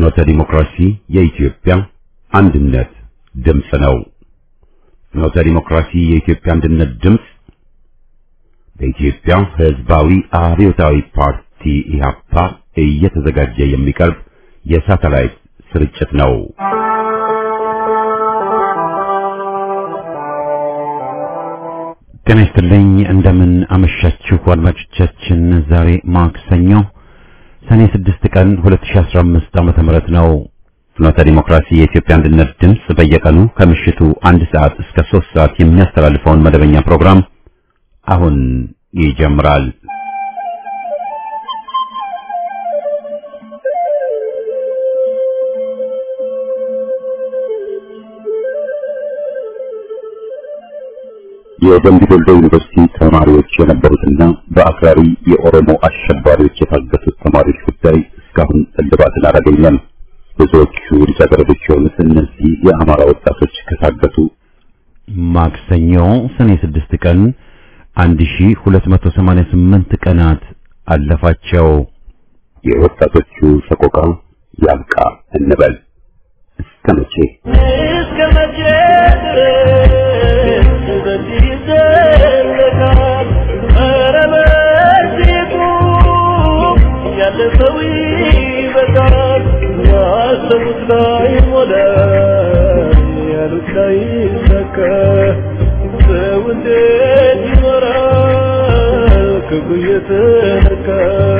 ፍኖተ ዲሞክራሲ የኢትዮጵያ አንድነት ድምፅ ነው። ፍኖተ ዲሞክራሲ የኢትዮጵያ አንድነት ድምፅ በኢትዮጵያ ሕዝባዊ አብዮታዊ ፓርቲ ኢህአፓ እየተዘጋጀ የሚቀርብ የሳተላይት ስርጭት ነው። ጤና ይስጥልኝ። እንደምን አመሻችሁ አድማጮቻችን። ዛሬ ማክሰኞ ሰኔ 6 ቀን 2015 ዓመተ ምህረት ነው። ፍኖተ ዲሞክራሲ የኢትዮጵያ አንድነት ድምፅ በየቀኑ ከምሽቱ አንድ ሰዓት እስከ 3 ሰዓት የሚያስተላልፈውን መደበኛ ፕሮግራም አሁን ይጀምራል። የደምቢ ዶሎ ዩኒቨርሲቲ ተማሪዎች የነበሩትና በአክራሪ የኦሮሞ አሸባሪዎች የታገቱት ተማሪዎች ጉዳይ እስካሁን እልባትን አላገኘም። ብዙዎቹ ልጃገረዶች የሆኑት እነዚህ የአማራ ወጣቶች ከታገቱ ማክሰኞ ሰኔ 6 ቀን 1288 ቀናት አለፋቸው። የወጣቶቹ ሰቆቃ ያብቃ እንበል። እስከ መቼ እስከ መቼ ድረስ በዚህ ይዘለቃል? ኧረ በእጅጉ ያለፈው ይበቃል። ያሰቡት ላይ ሞላ፣ ያሉት ላይ ይሳካ። ሰው እንዴት ይኖራል ክፉ እየተነካ?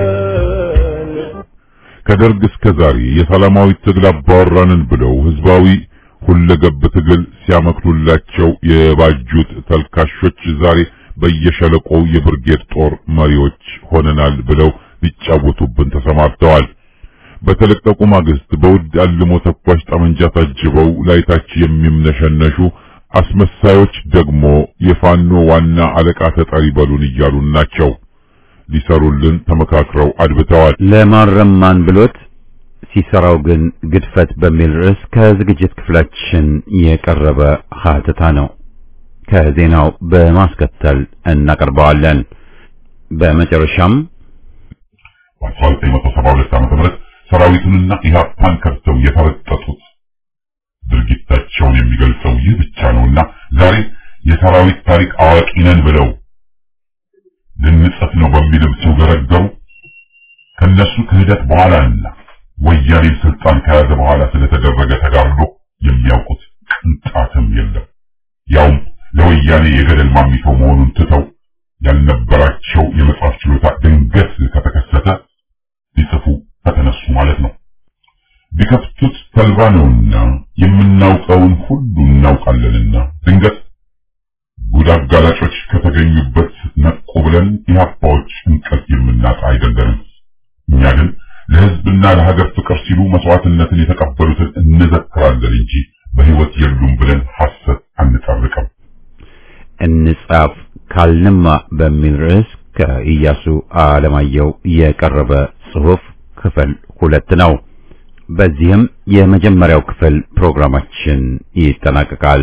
ከደርግ እስከ ዛሬ የሰላማዊ ትግል አባወራንን ብለው ህዝባዊ ሁለገብ ትግል ሲያመክኑላቸው የባጁት ተልካሾች ዛሬ በየሸለቆው የብርጌድ ጦር መሪዎች ሆነናል ብለው ሊጫወቱብን ተሰማርተዋል። በተለቀቁ ማግስት በውድ አልሞ ተኳሽ ጠመንጃ ታጅበው ላይታች የሚምነሸነሹ አስመሳዮች ደግሞ የፋኖ ዋና አለቃ ተጠሪ በሉን እያሉን ናቸው። ሊሰሩልን ተመካክረው አድብተዋል። ለማረም ማን ብሎት ሲሰራው ግን ግድፈት በሚል ርዕስ ከዝግጅት ክፍላችን የቀረበ ሀተታ ነው። ከዜናው በማስከተል እናቀርበዋለን። በመጨረሻም በ1972 ዓ.ም ሰራዊቱንና ኢህአፓን ከብተው የተረጠጡት ድርጊታቸውን የሚገልጸው ይህ ብቻ ነውና ዛሬ የሰራዊት ታሪክ አዋቂ ነን ብለው ልንጽፍ ነው በሚልም ሲውገረገሩ ከነሱ ክህደት በኋላና ወያኔ ስልጣን ከያዘ በኋላ ስለተደረገ ተጋድሎ የሚያውቁት ቅንጣትም የለም። ያውም ለወያኔ የገደል ማሚቶ መሆኑን ትተው ያልነበራቸው የመጽሐፍ ችሎታ ድንገት ከተከሰተ ሊጽፉ ከተነሱ ማለት ነው። ቢከፍቱት ተልባ ነውና የምናውቀውን ሁሉ እናውቃለንና ድንገት ጉድ አጋላጮች ከተገኙበት ነቁ ብለን ኢህአፓዎች እንቅልፍ የምናጣ አይደለንም። እኛ ግን ለህዝብና ለሀገር ፍቅር ሲሉ መስዋዕትነትን የተቀበሉትን እንዘክራለን እንጂ በህይወት የሉም ብለን ሐሰት አንጠርቅም። እንጻፍ ካልንማ በሚል ርዕስ ከኢያሱ አለማየሁ የቀረበ ጽሑፍ ክፍል ሁለት ነው። በዚህም የመጀመሪያው ክፍል ፕሮግራማችን ይጠናቀቃል።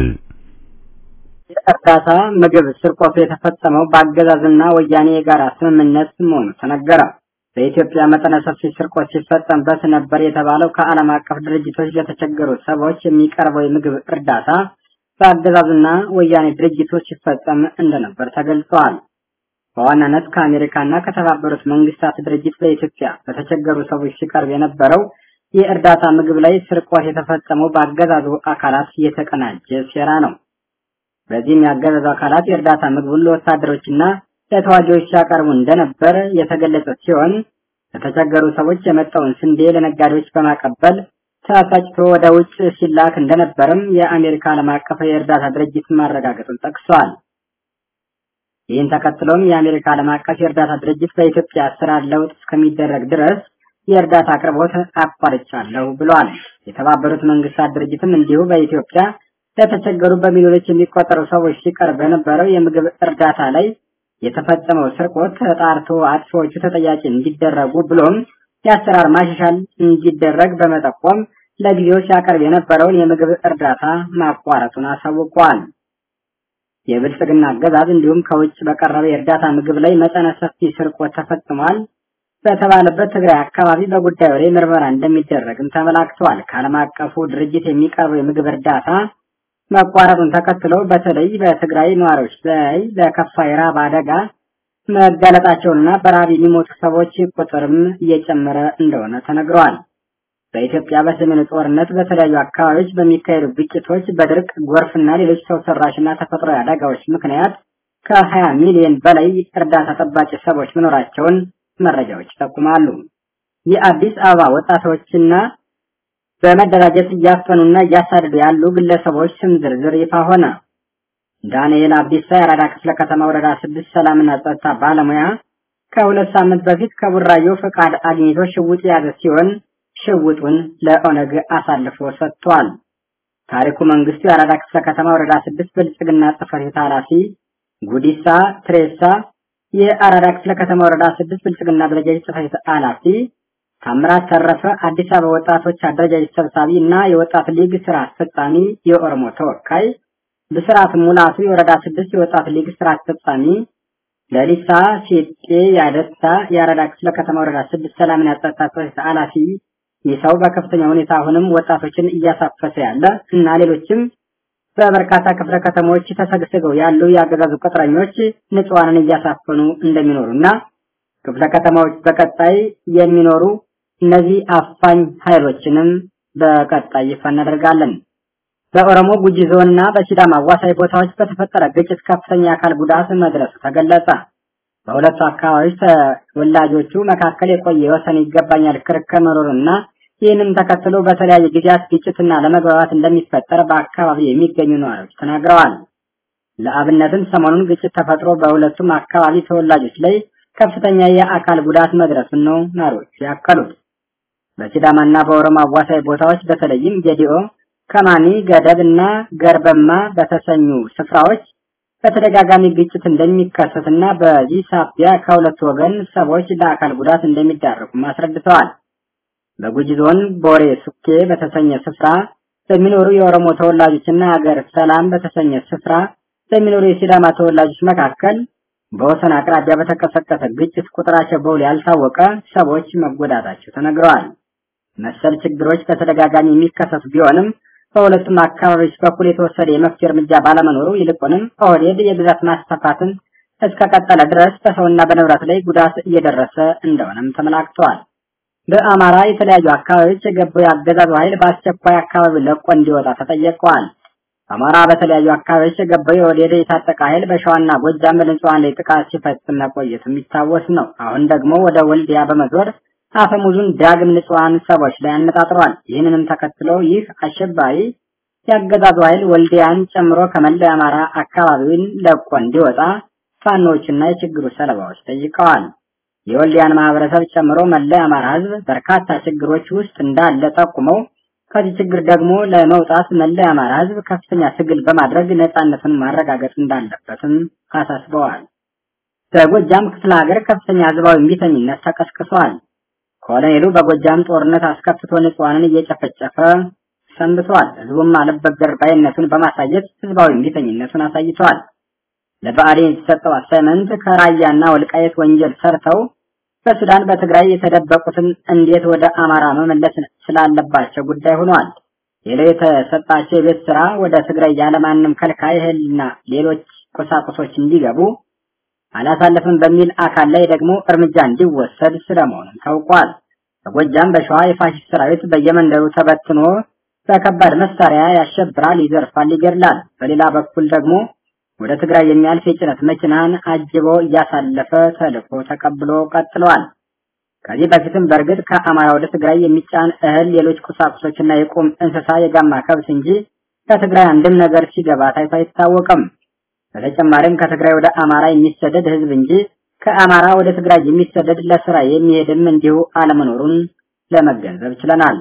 የእርዳታ ምግብ ስርቆቱ የተፈጸመው በአገዛዝና ወያኔ የጋራ ስምምነት መሆኑ ተነገረ። በኢትዮጵያ መጠነ ሰፊ ስርቆት ሲፈጸምበት ነበር የተባለው ከዓለም አቀፍ ድርጅቶች ለተቸገሩ ሰዎች የሚቀርበው የምግብ እርዳታ በአገዛዝና ወያኔ ድርጅቶች ሲፈጸም እንደነበር ተገልጸዋል። በዋናነት ከአሜሪካና ከተባበሩት መንግስታት ድርጅት ለኢትዮጵያ በተቸገሩ ሰዎች ሲቀርብ የነበረው የእርዳታ ምግብ ላይ ስርቆት የተፈጸመው በአገዛዙ አካላት የተቀናጀ ሴራ ነው። በዚህም የአገዛዙ አካላት የእርዳታ ምግቡን ለወታደሮችና ለተዋጊዎች ሲያቀርቡ እንደነበር የተገለጸ ሲሆን ለተቸገሩ ሰዎች የመጣውን ስንዴ ለነጋዴዎች በማቀበል ተሳጭቶ ወደ ውጭ ሲላክ እንደነበርም የአሜሪካ ዓለም አቀፍ የእርዳታ ድርጅት ማረጋገጡን ጠቅሷል። ይህን ተከትሎም የአሜሪካ ዓለም አቀፍ የእርዳታ ድርጅት በኢትዮጵያ አሰራር ለውጥ እስከሚደረግ ድረስ የእርዳታ አቅርቦት አቋርጫለሁ ብሏል። የተባበሩት መንግስታት ድርጅትም እንዲሁ በኢትዮጵያ ለተቸገሩ በሚሊዮኖች የሚቆጠሩ ሰዎች ሲቀርብ በነበረው የምግብ እርዳታ ላይ የተፈጸመው ስርቆት ተጣርቶ አጥፊዎቹ ተጠያቂ እንዲደረጉ ብሎም የአሰራር ማሻሻል እንዲደረግ በመጠቆም ለጊዜው ሲያቀርብ የነበረውን የምግብ እርዳታ ማቋረጡን አሳውቋል። የብልጽግና አገዛዝ እንዲሁም ከውጭ በቀረበ የእርዳታ ምግብ ላይ መጠነ ሰፊ ስርቆት ተፈጽሟል። በተባለበት ትግራይ አካባቢ በጉዳዩ ላይ ምርመራ እንደሚደረግም ተመላክተዋል። ከዓለም አቀፉ ድርጅት የሚቀርበው የምግብ እርዳታ መቋረጡን ተከትሎ በተለይ በትግራይ ነዋሪዎች ላይ ለከፋ የረሃብ አደጋ መጋለጣቸውንና በረሃብ የሚሞቱ ሰዎች ቁጥርም እየጨመረ እንደሆነ ተነግረዋል። በኢትዮጵያ በሰሜኑ ጦርነት በተለያዩ አካባቢዎች በሚካሄዱ ግጭቶች፣ በድርቅ፣ ጎርፍና ሌሎች ሰው ሰራሽና ተፈጥሯዊ አደጋዎች ምክንያት ከ20 ሚሊዮን በላይ እርዳታ ጠባቂ ሰዎች መኖራቸውን መረጃዎች ይጠቁማሉ። የአዲስ አበባ ወጣቶችና በመደራጀት እያፈኑና እያሳደዱ ያሉ ግለሰቦች ስም ዝርዝር ይፋ ሆነ። ዳንኤል አብዲሳ የአራዳ ክፍለ ከተማ ወረዳ ስድስት ሰላምና ጸጥታ ባለሙያ ከሁለት ሳምንት በፊት ከቡራዮ ፈቃድ አግኝቶ ሽውጥ የያዘ ሲሆን ሽውጡን ለኦነግ አሳልፎ ሰጥቷል። ታሪኩ መንግስቱ የአራዳ ክፍለ ከተማ ወረዳ ስድስት ብልጽግና ጽሕፈት ቤት ኃላፊ፣ ጉዲሳ ትሬሳ የአራዳ ክፍለ ከተማ ወረዳ ስድስት ብልጽግና አደረጃጀት ጽሕፈት ቤት ኃላፊ፣ ታምራት ተረፈ አዲስ አበባ ወጣቶች አደረጃጀት ሰብሳቢ እና የወጣት ሊግ ስራ አስፈጻሚ የኦሮሞ ተወካይ፣ ብስራት ሙላቱ የወረዳ ስድስት የወጣት ሊግ ስራ አስፈጻሚ፣ ለሊሳ ሴጤ ያደታ የአራዳ ክፍለ ከተማ ወረዳ ስድስት ሰላምና ጸጥታ ጽሕፈት ቤት ኃላፊ ይህ ሰው በከፍተኛ ሁኔታ አሁንም ወጣቶችን እያሳፈሰ ያለ እና ሌሎችም በበርካታ ክፍለ ከተሞች ተሰግስገው ያሉ የአገዛዙ ቅጥረኞች ንጹሐንን እያሳፈኑ እንደሚኖሩና ክፍለ ከተማዎች በቀጣይ የሚኖሩ እነዚህ አፋኝ ኃይሎችንም በቀጣይ ይፋ እናደርጋለን። በኦሮሞ ጉጂ ዞንና በሲዳማ አዋሳኝ ቦታዎች በተፈጠረ ግጭት ከፍተኛ የአካል ጉዳት መድረሱ ተገለጸ። በሁለቱ አካባቢዎች ተወላጆቹ መካከል የቆየ የወሰን ይገባኛል ክርክር መኖሩንና ይህንም ተከትሎ በተለያዩ ጊዜያት ግጭትና ለመግባባት እንደሚፈጠር በአካባቢው የሚገኙ ነዋሪዎች ተናግረዋል። ለአብነትም ሰሞኑን ግጭት ተፈጥሮ በሁለቱም አካባቢ ተወላጆች ላይ ከፍተኛ የአካል ጉዳት መድረሱን ነው ነዋሪዎች ያከሉት። በሲዳማና በኦሮሞ አዋሳኝ ቦታዎች በተለይም ጌዲኦ፣ ከማኒ፣ ገደብ እና ገርበማ በተሰኙ ስፍራዎች በተደጋጋሚ ግጭት እንደሚከሰትና በዚህ ሳቢያ ከሁለቱ ወገን ሰዎች ለአካል ጉዳት እንደሚዳረጉም አስረድተዋል። በጉጂ ዞን ቦሬ ሱኬ በተሰኘ ስፍራ በሚኖሩ የኦሮሞ ተወላጆችና ሀገር ሰላም በተሰኘ ስፍራ በሚኖሩ የሲዳማ ተወላጆች መካከል በወሰን አቅራቢያ በተቀሰቀሰ ግጭት ቁጥራቸው በውል ያልታወቀ ሰዎች መጎዳታቸው ተነግረዋል። መሰል ችግሮች በተደጋጋሚ የሚከሰቱ ቢሆንም በሁለቱም አካባቢዎች በኩል የተወሰደ የመፍትሄ እርምጃ ባለመኖሩ ይልቁንም ኦህዴድ የግዛት ማስፋፋትን እስከቀጠለ ድረስ በሰውና በንብረት ላይ ጉዳት እየደረሰ እንደሆነም ተመላክተዋል። በአማራ የተለያዩ አካባቢዎች የገባው የአገዛዙ ኃይል በአስቸኳይ አካባቢ ለቆ እንዲወጣ ተጠየቀዋል። አማራ በተለያዩ አካባቢዎች የገባው የኦህዴድ የታጠቀ ኃይል በሸዋና ጎጃም በንጹሐን ላይ ጥቃት ሲፈጽም መቆየቱ የሚታወስ ነው። አሁን ደግሞ ወደ ወልዲያ በመዞር አፈሙዙን ዳግም ንጹሐን ሰዎች ላይ አነጣጥሯል። ይህንንም ተከትሎ ይህ አሸባሪ የአገዛዙ ኃይል ወልዲያን ጨምሮ ከመላው የአማራ አካባቢውን ለቆ እንዲወጣ ፋኖዎችና የችግሩ ሰለባዎች ጠይቀዋል። የወልዲያን ማህበረሰብ ጨምሮ መላው የአማራ ሕዝብ በርካታ ችግሮች ውስጥ እንዳለ ጠቁመው ከዚህ ችግር ደግሞ ለመውጣት መላው የአማራ ሕዝብ ከፍተኛ ትግል በማድረግ ነጻነቱን ማረጋገጥ እንዳለበትም አሳስበዋል። በጎጃም ክፍለ ሀገር ከፍተኛ ህዝባዊ እምቢተኝነት ተቀስቅሷል። ኮሎኔሉ በጎጃም ጦርነት አስከፍቶ ንጹሐንን እየጨፈጨፈ ሰንብቷል። ህዝቡም አልበገር ባይነቱን በማሳየት ህዝባዊ እምቢተኝነቱን አሳይቷል። ለብአዴን የተሰጠው አሳይመንት ከራያና ወልቃየት ወንጀል ሰርተው በሱዳን በትግራይ የተደበቁትን እንዴት ወደ አማራ መመለስ ስላለባቸው ጉዳይ ሆኗል። ሌላው የተሰጣቸው የቤት ስራ ወደ ትግራይ ያለማንም ከልካይ እህልና ሌሎች ቁሳቁሶች እንዲገቡ አላሳለፍም በሚል አካል ላይ ደግሞ እርምጃ እንዲወሰድ ስለመሆኑም ታውቋል። በጎጃም በሸዋ የፋሽስት ሰራዊት በየመንደሩ ተበትኖ በከባድ መሳሪያ ያሸብራል፣ ይዘርፋል፣ ይገድላል። በሌላ በኩል ደግሞ ወደ ትግራይ የሚያልፍ የጭነት መኪናን አጅቦ እያሳለፈ ተልኮ ተቀብሎ ቀጥለዋል። ከዚህ በፊትም በእርግጥ ከአማራ ወደ ትግራይ የሚጫን እህል፣ ሌሎች ቁሳቁሶችና የቁም እንስሳ የጋማ ከብት እንጂ ከትግራይ አንድም ነገር ሲገባ ታይቶ አይታወቅም። በተጨማሪም ከትግራይ ወደ አማራ የሚሰደድ ህዝብ እንጂ ከአማራ ወደ ትግራይ የሚሰደድ ለስራ የሚሄድም እንዲሁ አለመኖሩን ለመገንዘብ ችለናል።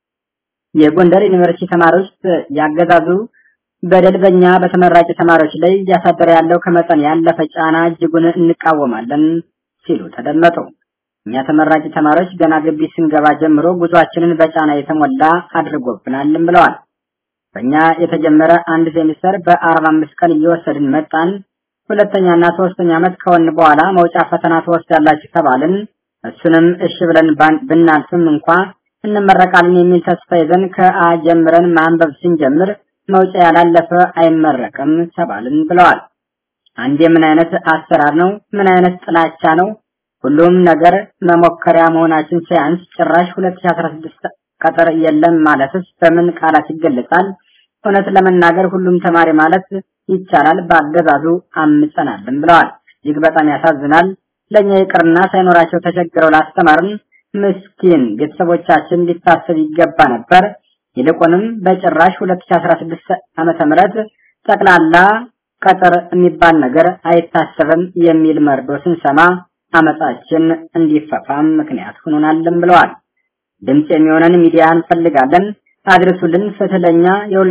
የጎንደር ዩኒቨርሲቲ ተማሪዎች ያገዛዙ በደል በእኛ በተመራቂ ተማሪዎች ላይ እያሳደረ ያለው ከመጠን ያለፈ ጫና እጅጉን እንቃወማለን ሲሉ ተደመጡ። እኛ ተመራቂ ተማሪዎች ገና ግቢ ስንገባ ጀምሮ ጉዟችንን በጫና የተሞላ አድርጎብናልም ብለዋል። በእኛ የተጀመረ አንድ ሴሚስተር በአርባ አምስት ቀን እየወሰድን መጣን። ሁለተኛና ሶስተኛ ዓመት ከሆን በኋላ መውጫ ፈተና ትወስዳላችሁ ተባልን። እሱንም እሺ ብለን ባን- ብናልፍም እንኳ እንመረቃለን የሚል ተስፋ ይዘን ከአ ጀምረን ማንበብ ስንጀምር መውጫ ያላለፈ አይመረቅም ተባልን ብለዋል። አንዴ ምን አይነት አሰራር ነው? ምን አይነት ጥላቻ ነው? ሁሉም ነገር መሞከሪያ መሆናችን ሳያንስ ጭራሽ 2016 ቀጠር የለም ማለትስ በምን ቃላት ይገለጻል? እውነት ለመናገር ሁሉም ተማሪ ማለት ይቻላል በአገዛዙ አምጸናልን ብለዋል። እጅግ በጣም ያሳዝናል። ለእኛ ይቅርና ሳይኖራቸው ተቸግረው ላስተማርን ምስኪን ቤተሰቦቻችን ሊታሰብ ይገባ ነበር። ይልቁንም በጭራሽ 2016 ዓመተ ምህረት ጠቅላላ ቀጠር የሚባል ነገር አይታሰብም የሚል መርዶ ስንሰማ አመጻችን እንዲፈፋም ምክንያት ሆኖናልም ብለዋል። ድምፅ የሚሆነን ሚዲያ እንፈልጋለን፣ አድርሱልን፣ ፍትህ ለኛ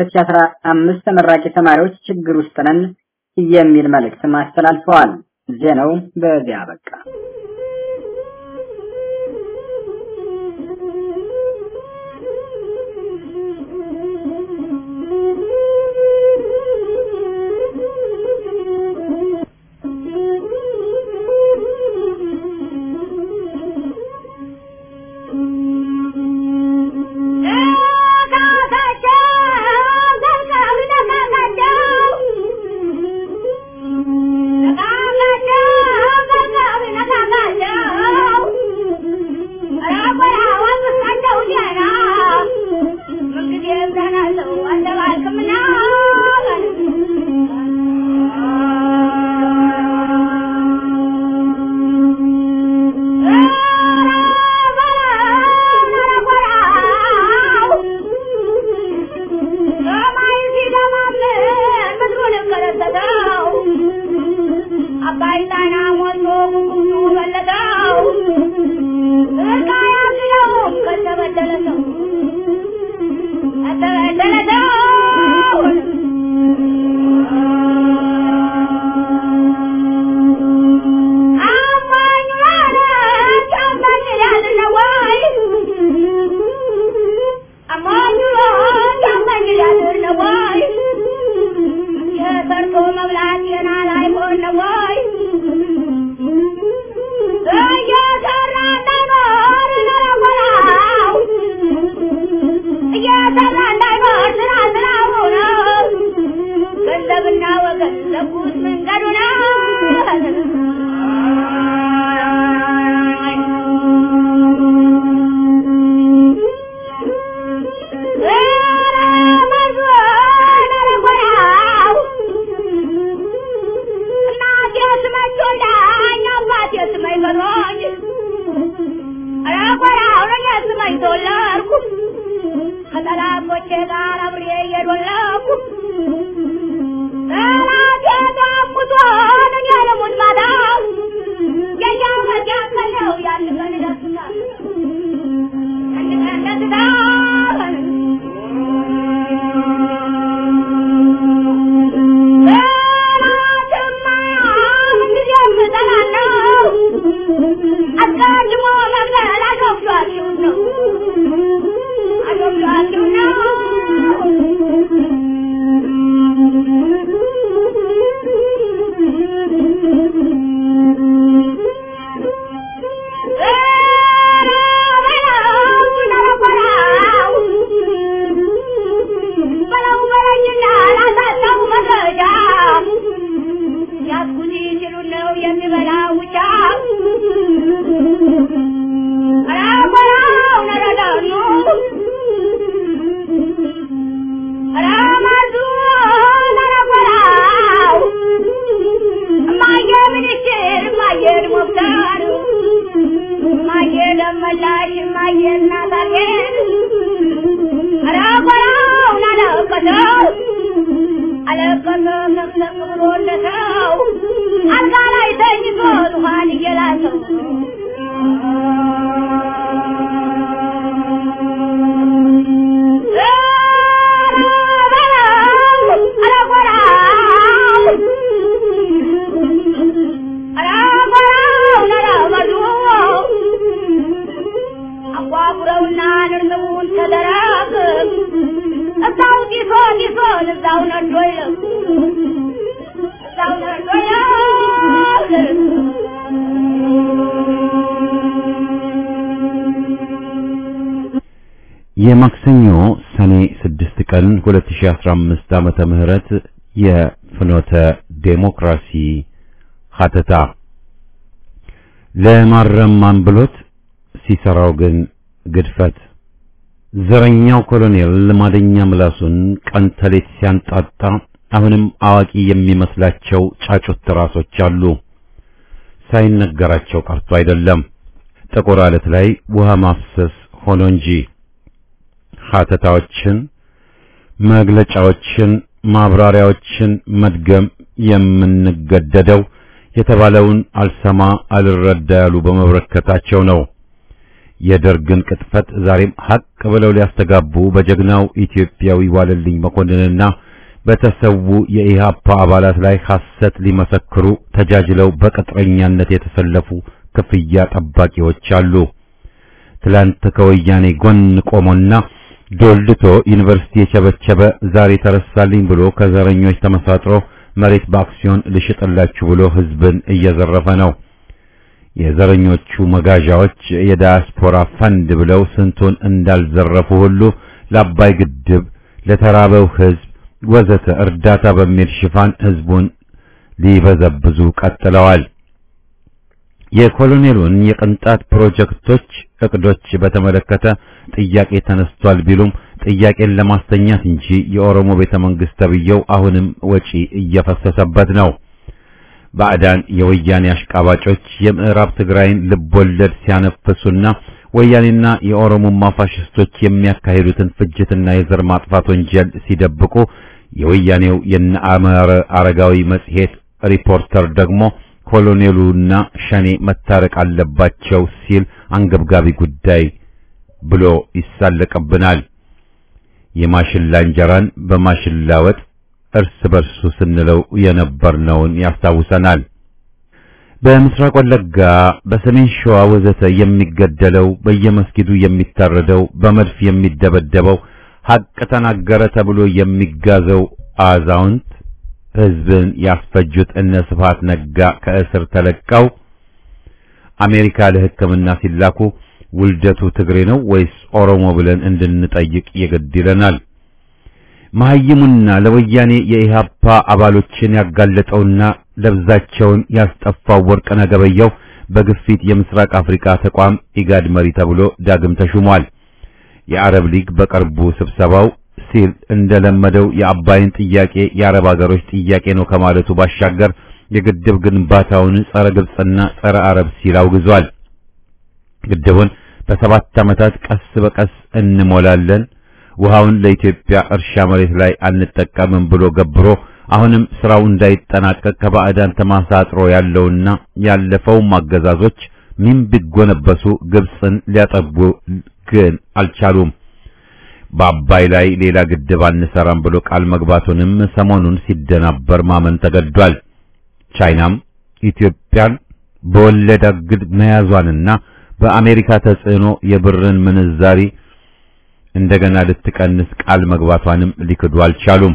የ2015 ተመራቂ ተማሪዎች ችግር ውስጥ ነን የሚል መልእክትም አስተላልፈዋል። ዜናው በዚያ በቃ። Thank you. የማክሰኞ ሰኔ 6 ቀን 2015 ዓመተ ምህረት የፍኖተ ዴሞክራሲ ሀተታ ለማረም ማንብሎት ሲሰራው ግን ግድፈት ዘረኛው ኮሎኔል ልማደኛ ምላሱን ቀን ተሌት ሲያንጣጣ አሁንም አዋቂ የሚመስላቸው ጫጩት ራሶች አሉ። ሳይነገራቸው ቀርቶ አይደለም ጥቁር አለት ላይ ውሃ ማፍሰስ ሆኖ እንጂ ሀተታዎችን፣ መግለጫዎችን፣ ማብራሪያዎችን መድገም የምንገደደው የተባለውን አልሰማ አልረዳ ያሉ በመበረከታቸው ነው። የደርግን ቅጥፈት ዛሬም ሀቅ ብለው ሊያስተጋቡ በጀግናው ኢትዮጵያዊ ዋለልኝ መኮንንና በተሰዉ የኢህአፓ አባላት ላይ ሐሰት ሊመሰክሩ ተጃጅለው በቅጥረኛነት የተሰለፉ ክፍያ ጠባቂዎች አሉ። ትላንት ከወያኔ ጎን ቆሞና ዶልድቶ ዩኒቨርሲቲ የቸበቸበ ዛሬ ተረሳልኝ ብሎ ከዘረኞች ተመሳጥሮ መሬት በአክሲዮን ልሽጥላችሁ ብሎ ህዝብን እየዘረፈ ነው። የዘረኞቹ መጋዣዎች የዳያስፖራ ፈንድ ብለው ስንቱን እንዳልዘረፉ ሁሉ ለአባይ ግድብ፣ ለተራበው ህዝብ ወዘተ እርዳታ በሚል ሽፋን ህዝቡን ሊበዘብዙ ቀጥለዋል። የኮሎኔሉን የቅንጣት ፕሮጀክቶች እቅዶች በተመለከተ ጥያቄ ተነስቷል ቢሉም ጥያቄን ለማስተኛት እንጂ የኦሮሞ ቤተ መንግስት ተብየው አሁንም ወጪ እየፈሰሰበት ነው። ባዕዳን የወያኔ አሽቃባጮች የምዕራብ ትግራይን ልቦለድ ሲያነፍሱና ወያኔና የኦሮሞማ ፋሽስቶች የሚያካሂዱትን ፍጅትና የዘር ማጥፋት ወንጀል ሲደብቁ የወያኔው የነአመረ አረጋዊ መጽሔት ሪፖርተር ደግሞ ኮሎኔሉና ሸኔ መታረቅ አለባቸው ሲል አንገብጋቢ ጉዳይ ብሎ ይሳለቅብናል። የማሽላ እንጀራን በማሽላ ወጥ እርስ በርሱ ስንለው የነበርነውን ያስታውሰናል። በምስራቅ ወለጋ፣ በሰሜን ሸዋ ወዘተ የሚገደለው በየመስጊዱ የሚታረደው በመድፍ የሚደበደበው ሐቅ ተናገረ ተብሎ የሚጋዘው አዛውንት ሕዝብን ያስፈጁት እነ ስብሐት ነጋ ከእስር ተለቀው አሜሪካ ለሕክምና ሲላኩ ውልደቱ ትግሬ ነው ወይስ ኦሮሞ ብለን እንድንጠይቅ የግድ ይለናል። መሐይሙና ለወያኔ የኢህአፓ አባሎችን ያጋለጠውና ለብዛቸውን ያስጠፋው ወርቅነህ ገበየሁ በግፊት የምስራቅ አፍሪካ ተቋም ኢጋድ መሪ ተብሎ ዳግም ተሹሟል። የአረብ ሊግ በቅርቡ ስብሰባው ሲል እንደለመደው የአባይን ጥያቄ የአረብ ሀገሮች ጥያቄ ነው ከማለቱ ባሻገር የግድብ ግንባታውን ጸረ ግብጽና ጸረ አረብ ሲል አውግዟል። ግድቡን በሰባት ዓመታት ቀስ በቀስ እንሞላለን ውሃውን ለኢትዮጵያ እርሻ መሬት ላይ አንጠቀምም ብሎ ገብሮ አሁንም ስራው እንዳይጠናቀቅ ከባዕዳን ተማሳጥሮ ያለውና ያለፈውም አገዛዞች ምን ቢጎነበሱ ግብጽን ሊያጠቡ ግን አልቻሉም። በአባይ ላይ ሌላ ግድብ አንሰራም ብሎ ቃል መግባቱንም ሰሞኑን ሲደናበር ማመን ተገዷል። ቻይናም ኢትዮጵያን በወለድ አግድ መያዟንና በአሜሪካ ተጽዕኖ የብርን ምንዛሪ እንደገና ልትቀንስ ቃል መግባቷንም ሊክዱ አልቻሉም።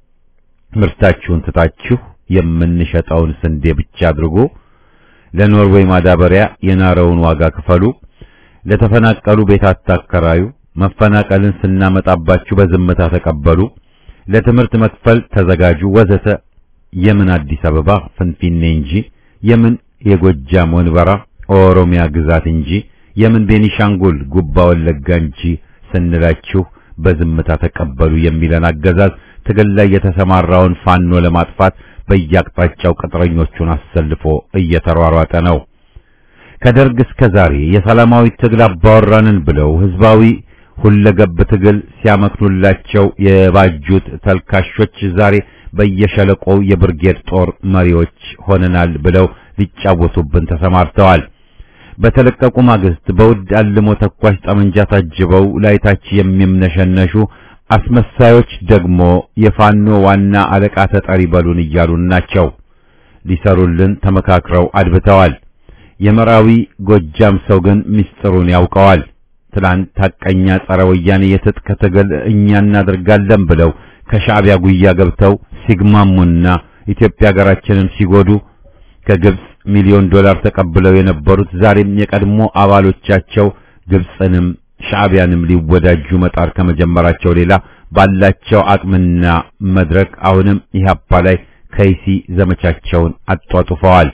ምርታችሁን ትታችሁ የምንሸጠውን ስንዴ ብቻ አድርጎ ለኖርዌይ ማዳበሪያ የናረውን ዋጋ ክፈሉ፣ ለተፈናቀሉ ቤት አታከራዩ፣ መፈናቀልን ስናመጣባችሁ በዝምታ ተቀበሉ፣ ለትምህርት መክፈል ተዘጋጁ፣ ወዘተ የምን አዲስ አበባ ፍንፊኔ እንጂ የምን የጎጃም ወንበራ ኦሮሚያ ግዛት እንጂ የምን ቤኒሻንጉል ጉባ ወለጋ እንጂ ስንላችሁ በዝምታ ተቀበሉ የሚለን አገዛዝ ትግል ላይ የተሰማራውን ፋኖ ለማጥፋት በየአቅጣጫው ቅጥረኞቹን አሰልፎ እየተሯሯጠ ነው። ከደርግ እስከ ዛሬ የሰላማዊ ትግል አባወራንን ብለው ህዝባዊ ሁለገብ ትግል ሲያመክኑላቸው የባጁት ተልካሾች ዛሬ በየሸለቆው የብርጌድ ጦር መሪዎች ሆነናል ብለው ሊጫወቱብን ተሰማርተዋል። በተለቀቁ ማግስት በውድ አልሞ ተኳሽ ጠመንጃ ታጅበው ላይታች የሚምነሸነሹ አስመሳዮች ደግሞ የፋኖ ዋና አለቃ ተጠሪ በሉን እያሉን ናቸው። ሊሰሩልን ተመካክረው አድብተዋል። የመራዊ ጎጃም ሰው ግን ምስጢሩን ያውቀዋል። ትላንት ሐቀኛ ጸረ ወያኔ የትጥቅ ትግል እኛ እናደርጋለን ብለው ከሻዕቢያ ጉያ ገብተው ሲግማሙና ኢትዮጵያ ሀገራችንን ሲጎዱ ከግብጽ ሚሊዮን ዶላር ተቀብለው የነበሩት ዛሬም የቀድሞ አባሎቻቸው ግብጽንም ሻዕቢያንም ሊወዳጁ መጣር ከመጀመራቸው ሌላ ባላቸው አቅምና መድረክ አሁንም ኢህአፓ ላይ ከይሲ ዘመቻቸውን አጧጡፈዋል።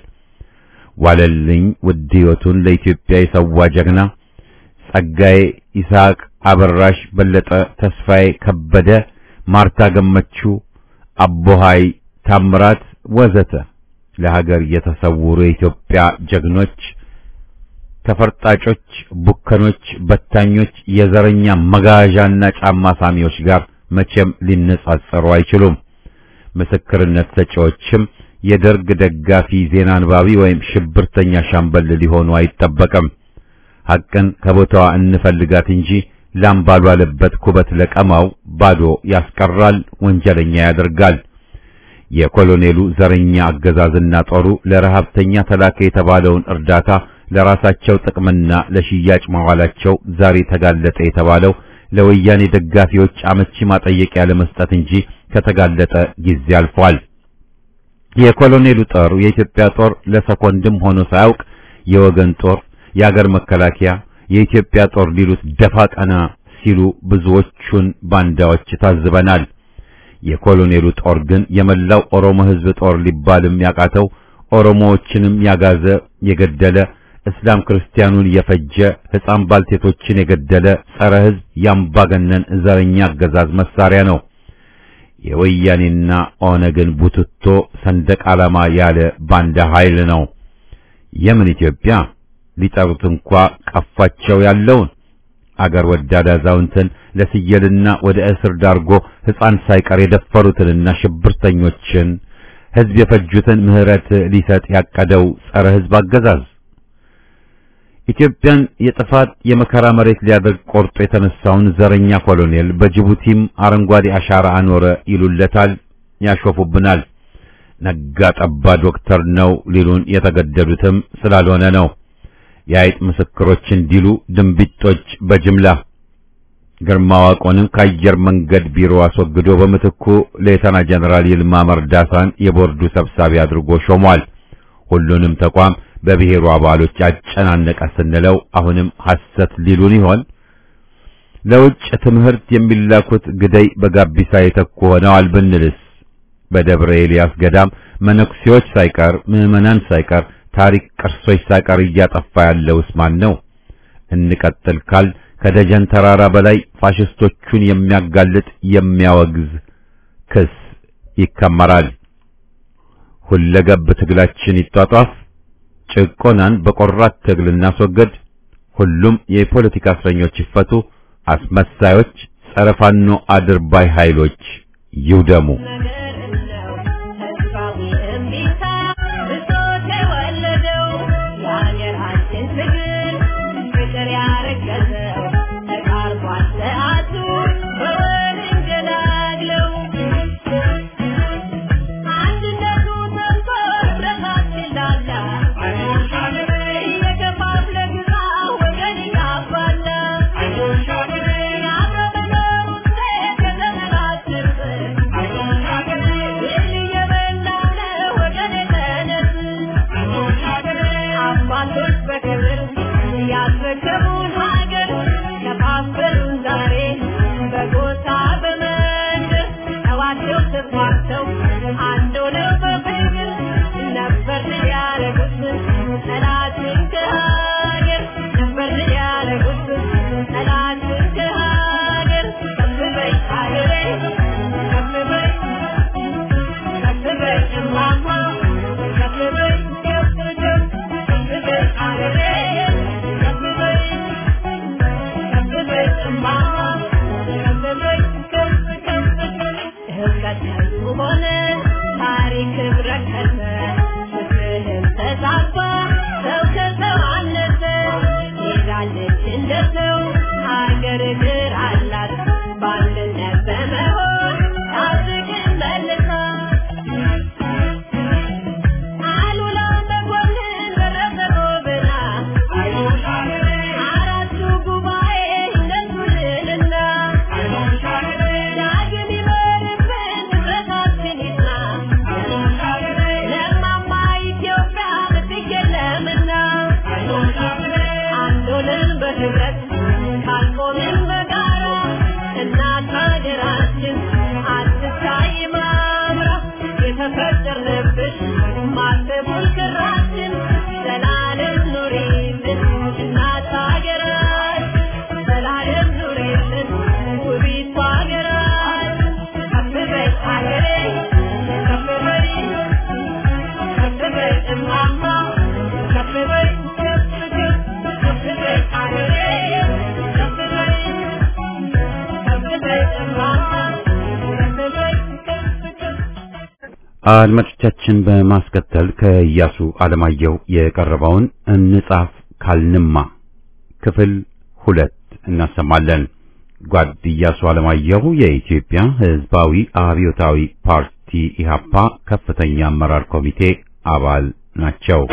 ዋለልኝ ውድ ሕይወቱን ለኢትዮጵያ የሰዋ ጀግና ጸጋዬ ይስሐቅ፣ አበራሽ በለጠ፣ ተስፋዬ ከበደ፣ ማርታ ገመቹ፣ አቦሃይ ታምራት ወዘተ ለሀገር የተሰውሩ የኢትዮጵያ ጀግኖች ከፈርጣጮች፣ ቡከኖች፣ በታኞች፣ የዘረኛ መጋዣና ጫማ ሳሚዎች ጋር መቼም ሊነጻጸሩ አይችሉም። ምስክርነት ሰጪዎችም የደርግ ደጋፊ ዜና አንባቢ ወይም ሽብርተኛ ሻምበል ሊሆኑ አይጠበቅም። ሐቅን ከቦታዋ እንፈልጋት እንጂ ላም ባልዋለበት ኩበት ለቀማው ባዶ ያስቀራል፣ ወንጀለኛ ያደርጋል። የኮሎኔሉ ዘረኛ አገዛዝና ጦሩ ለረሃብተኛ ተላከ የተባለውን እርዳታ ለራሳቸው ጥቅምና ለሽያጭ ማዋላቸው ዛሬ ተጋለጠ የተባለው ለወያኔ ደጋፊዎች አመቺ ማጠየቂያ ለመስጠት እንጂ ከተጋለጠ ጊዜ አልፏል። የኮሎኔሉ ጦር የኢትዮጵያ ጦር ለሰኮንድም ሆኖ ሳያውቅ የወገን ጦር፣ የአገር መከላከያ፣ የኢትዮጵያ ጦር ሊሉት ደፋ ቀና ሲሉ ብዙዎቹን ባንዳዎች ታዝበናል። የኮሎኔሉ ጦር ግን የመላው ኦሮሞ ሕዝብ ጦር ሊባልም ያቃተው ኦሮሞዎችንም ያጋዘ የገደለ እስላም ክርስቲያኑን የፈጀ ሕፃን ባልቴቶችን የገደለ ጸረ ሕዝብ ያምባገነን ዘረኛ አገዛዝ መሳሪያ ነው። የወያኔና ኦነግን ቡትቶ ሰንደቅ ዓላማ ያለ ባንዳ ኃይል ነው። የምን ኢትዮጵያ ሊጠሩት እንኳ ቀፋቸው ያለውን አገር ወዳድ አዛውንትን ለስየልና ወደ እስር ዳርጎ ሕፃን ሳይቀር የደፈሩትንና ሽብርተኞችን ሕዝብ የፈጁትን ምሕረት ሊሰጥ ያቀደው ጸረ ሕዝብ አገዛዝ ኢትዮጵያን የጥፋት የመከራ መሬት ሊያደርግ ቆርጦ የተነሳውን ዘረኛ ኮሎኔል በጅቡቲም አረንጓዴ አሻራ አኖረ ይሉለታል፣ ያሾፉብናል። ነጋ ጠባ ዶክተር ነው ሊሉን የተገደዱትም ስላልሆነ ነው። የአይጥ ምስክሮች እንዲሉ ድንቢጦች በጅምላ ግርማ ዋቆንን ከአየር መንገድ ቢሮ አስወግዶ በምትኩ ሌተና ጀነራል ይልማ መርዳሳን የቦርዱ ሰብሳቢ አድርጎ ሾሟል። ሁሉንም ተቋም በብሔሩ አባሎች አጨናነቀ ስንለው አሁንም ሐሰት ሊሉን ይሆን? ለውጭ ትምህርት የሚላኩት ግደይ በጋቢሳ የተኩ ሆነዋል ብንልስ? በደብረ ኤልያስ ገዳም መነኩሴዎች ሳይቀር ምዕመናን ሳይቀር ታሪክ ቅርሶች ሳይቀር እያጠፋ ያለውስ ማን ነው? እንቀጥል ካል ከደጀን ተራራ በላይ ፋሽስቶቹን የሚያጋልጥ የሚያወግዝ ክስ ይከመራል። ሁለገብ ትግላችን ይጧጧፍ፣ ጭቆናን በቆራት ትግል እናስወግድ፣ ሁሉም የፖለቲካ እስረኞች ይፈቱ፣ አስመሳዮች ጸረ ፋኖ አድርባይ ኃይሎች ይውደሙ። ህብረት ካልቆ አድማጮቻችን በማስከተል ከኢያሱ አለማየሁ የቀረበውን እንጻፍ ካልንማ ክፍል ሁለት እናሰማለን። ጓድ ኢያሱ አለማየሁ የኢትዮጵያ ሕዝባዊ አብዮታዊ ፓርቲ ኢህአፓ ከፍተኛ አመራር ኮሚቴ አባል ናቸው።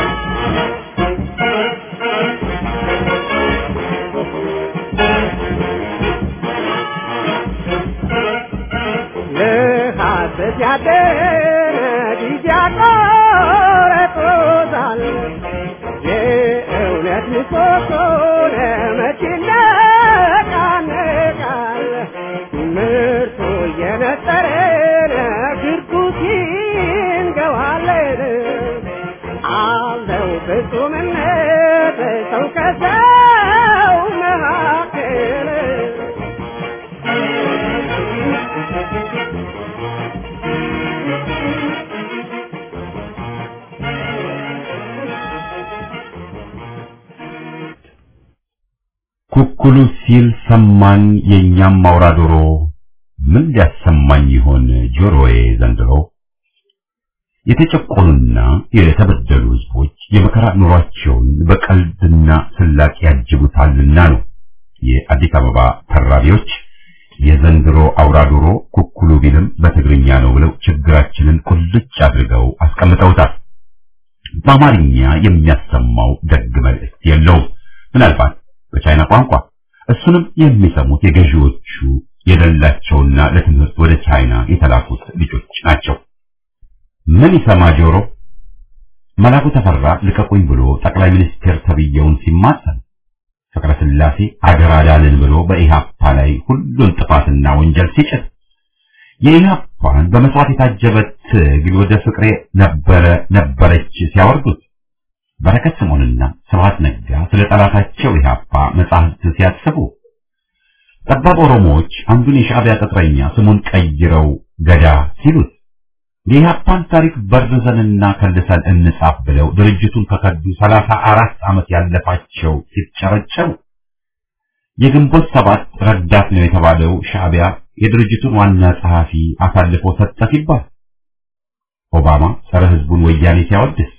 ለሐሰት ያደረ ጊዜ ያቆረጦታል። የእውነት ምሰሶ ለመቼ ይነቃነቃል? ምርቱ እየነጠረ ግርጉት ይንገዋለን። አለው ፍጹምነት ሰው ከሰው መካከል ኩኩሉ ሲል ሰማኝ የእኛም አውራ ዶሮ ምን ሊያሰማኝ ይሆን ጆሮዬ ዘንድሮ? የተጨቆኑና የተበደሉ ሕዝቦች የመከራ ኑሯቸውን በቀልድና ስላቅ ያጅቡታልና ነው የአዲስ አበባ ተራቢዎች የዘንድሮ አውራ ዶሮ ኩኩሉ ቢልም በትግርኛ ነው ብለው ችግራችንን ቁልጭ አድርገው አስቀምጠውታል። በአማርኛ የሚያሰማው ደግ መልእክት የለውም። ምናልባት በቻይና ቋንቋ እሱንም የሚሰሙት የገዢዎቹ የሌላቸውና ለትምህርት ወደ ቻይና የተላኩት ልጆች ናቸው። ምን ይሰማ ጆሮ? መላኩ ተፈራ ልቀቁኝ ብሎ ጠቅላይ ሚኒስትር ተብየውን ሲማጸን ፍቅረ ስላሴ አገር አዳንን ብሎ በኢህአፓ ላይ ሁሉን ጥፋትና ወንጀል ሲጭን የኢህአፓን በመስዋዕት የታጀበ ትግል ወደ ፍቅሬ ነበረ ነበረች ሲያወርዱት በረከት ስምዖንና ስብሐት ነጋ ስለ ጠላታቸው ኢህአፓ መጻሕፍት ሲያስቡ ጠባብ ኦሮሞዎች አንዱን የሻዕቢያ ቅጥረኛ ስሙን ቀይረው ገዳ ሲሉት የኢህአፓን ታሪክ በርዘንና ከልሰን እንጻፍ ብለው ድርጅቱን ከከዱ ሰላሳ አራት ዓመት ያለፋቸው ሲጨረጨሩ የግንቦት ሰባት ረዳት ነው የተባለው ሻዕቢያ የድርጅቱን ዋና ጸሐፊ አሳልፎ ሰጠ ሲባል ኦባማ ጸረ ህዝቡን ወያኔ ሲያወድስ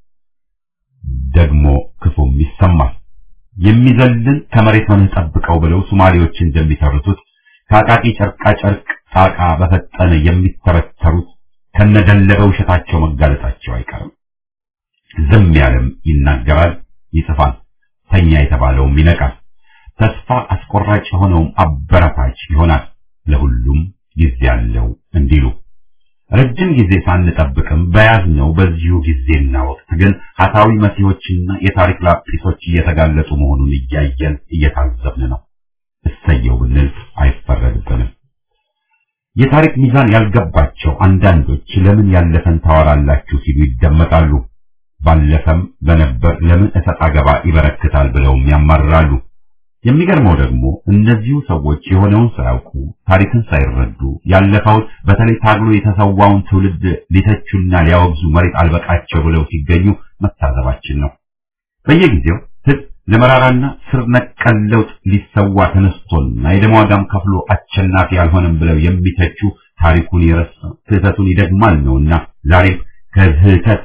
ደግሞ ክፉም ይሰማል። የሚዘልን ከመሬት ሆነህ ጠብቀው ብለው ሶማሌዎች እንደሚተርቱት ከአቃቂ ጨርቃ ጨርቅ ጣቃ በፈጠነ የሚተረተሩት ከነደለበ ውሸታቸው መጋለጣቸው አይቀርም። ዝም ያለም ይናገራል፣ ይጽፋል። ተኛ የተባለውም ይነቃል። ተስፋ አስቆራጭ የሆነውም አበረታች ይሆናል። ለሁሉም ጊዜ ያለው እንዲሉ ረጅም ጊዜ ሳንጠብቅም በያዝነው በዚሁ ጊዜና ወቅት ግን ሀሳዊ መሲሆችና የታሪክ ላጲሶች እየተጋለጡ መሆኑን እያየን እየታዘብን ነው። እሰየው ብንል አይፈረድብንም። የታሪክ ሚዛን ያልገባቸው አንዳንዶች ለምን ያለፈን ታወራላችሁ ሲሉ ይደመጣሉ። ባለፈም በነበር ለምን እሰጥ አገባ ይበረክታል ብለውም ያማርራሉ። የሚገርመው ደግሞ እነዚሁ ሰዎች የሆነውን ሳያውቁ ታሪክን ሳይረዱ ያለፈውን በተለይ ታግሎ የተሰዋውን ትውልድ ሊተቹና ሊያወግዙ መሬት አልበቃቸው ብለው ሲገኙ መታዘባችን ነው። በየጊዜው ሕዝብ ለመራራና ስር ነቀል ለውጥ ሊሰዋ ተነስቶና የደም ዋጋም ከፍሎ አሸናፊ አልሆነም ብለው የሚተቹ ታሪኩን የረሳ ስህተቱን ይደግማል ነውና ዛሬም ከስህተት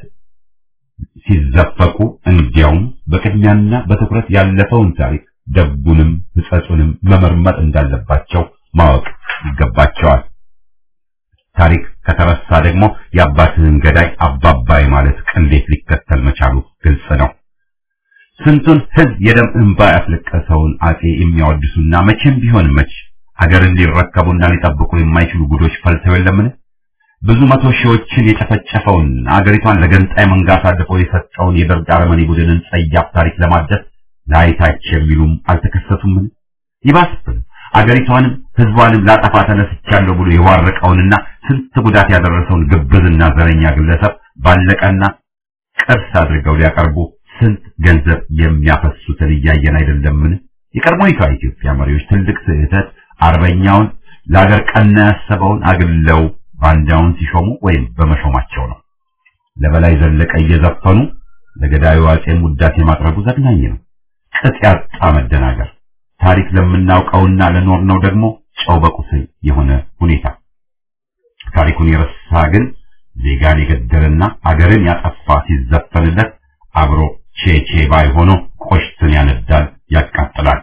ሲዘፈቁ እንዲያውም በቅድሚያና በትኩረት ያለፈውን ታሪክ ደጉንም ሕጸጹንም መመርመር እንዳለባቸው ማወቅ ይገባቸዋል። ታሪክ ከተረሳ ደግሞ የአባትህን ገዳይ አባባይ ማለት ቅሌት ሊከተል መቻሉ ግልጽ ነው። ስንቱን ሕዝብ የደም እንባ ያስለቀሰውን አጼ የሚያወድሱና መቼም ቢሆን መች አገርን ሊረከቡና ሊጠብቁ የማይችሉ ጉዶች ፈልተው የለምን? ብዙ መቶ ሺዎችን የጨፈጨፈውን አገሪቷን ለገንጣይ መንጋ አሳልፎ የሰጠውን የደርግ አረመኔ ቡድንን ጸያፍ ታሪክ ለማደስ ላይታች የሚሉም አልተከሰቱምን? ይባስብን አገሪቷንም ሕዝቧንም ላጠፋ ተነስቻለሁ ብሎ የዋረቀውንና ስንት ጉዳት ያደረሰውን ግብዝና ዘረኛ ግለሰብ ባለቀና ቅርስ አድርገው ሊያቀርቡ ስንት ገንዘብ የሚያፈሱትን እያየን አይደለምን? የቀድሞይቷ ኢትዮጵያ መሪዎች ትልቅ ስህተት አርበኛውን ለአገር ቀና ያሰበውን አግለው ባንዳውን ሲሾሙ ወይም በመሾማቸው ነው። ለበላይ ዘለቀ እየዘፈኑ ለገዳዩ አጼም ውዳሴ ማቅረቡ ዘግናኝ ነው። ቅጥ ያጣ መደናገር፣ ታሪክ ለምናውቀውና ለኖርነው ደግሞ ጨው በቁስል የሆነ ሁኔታ። ታሪኩን የረሳ ግን ዜጋን የገደለና አገርን ያጠፋ ሲዘፈንለት አብሮ ቼቼ ባይ ሆኖ ቆሽትን ያነዳል፣ ያቃጥላል።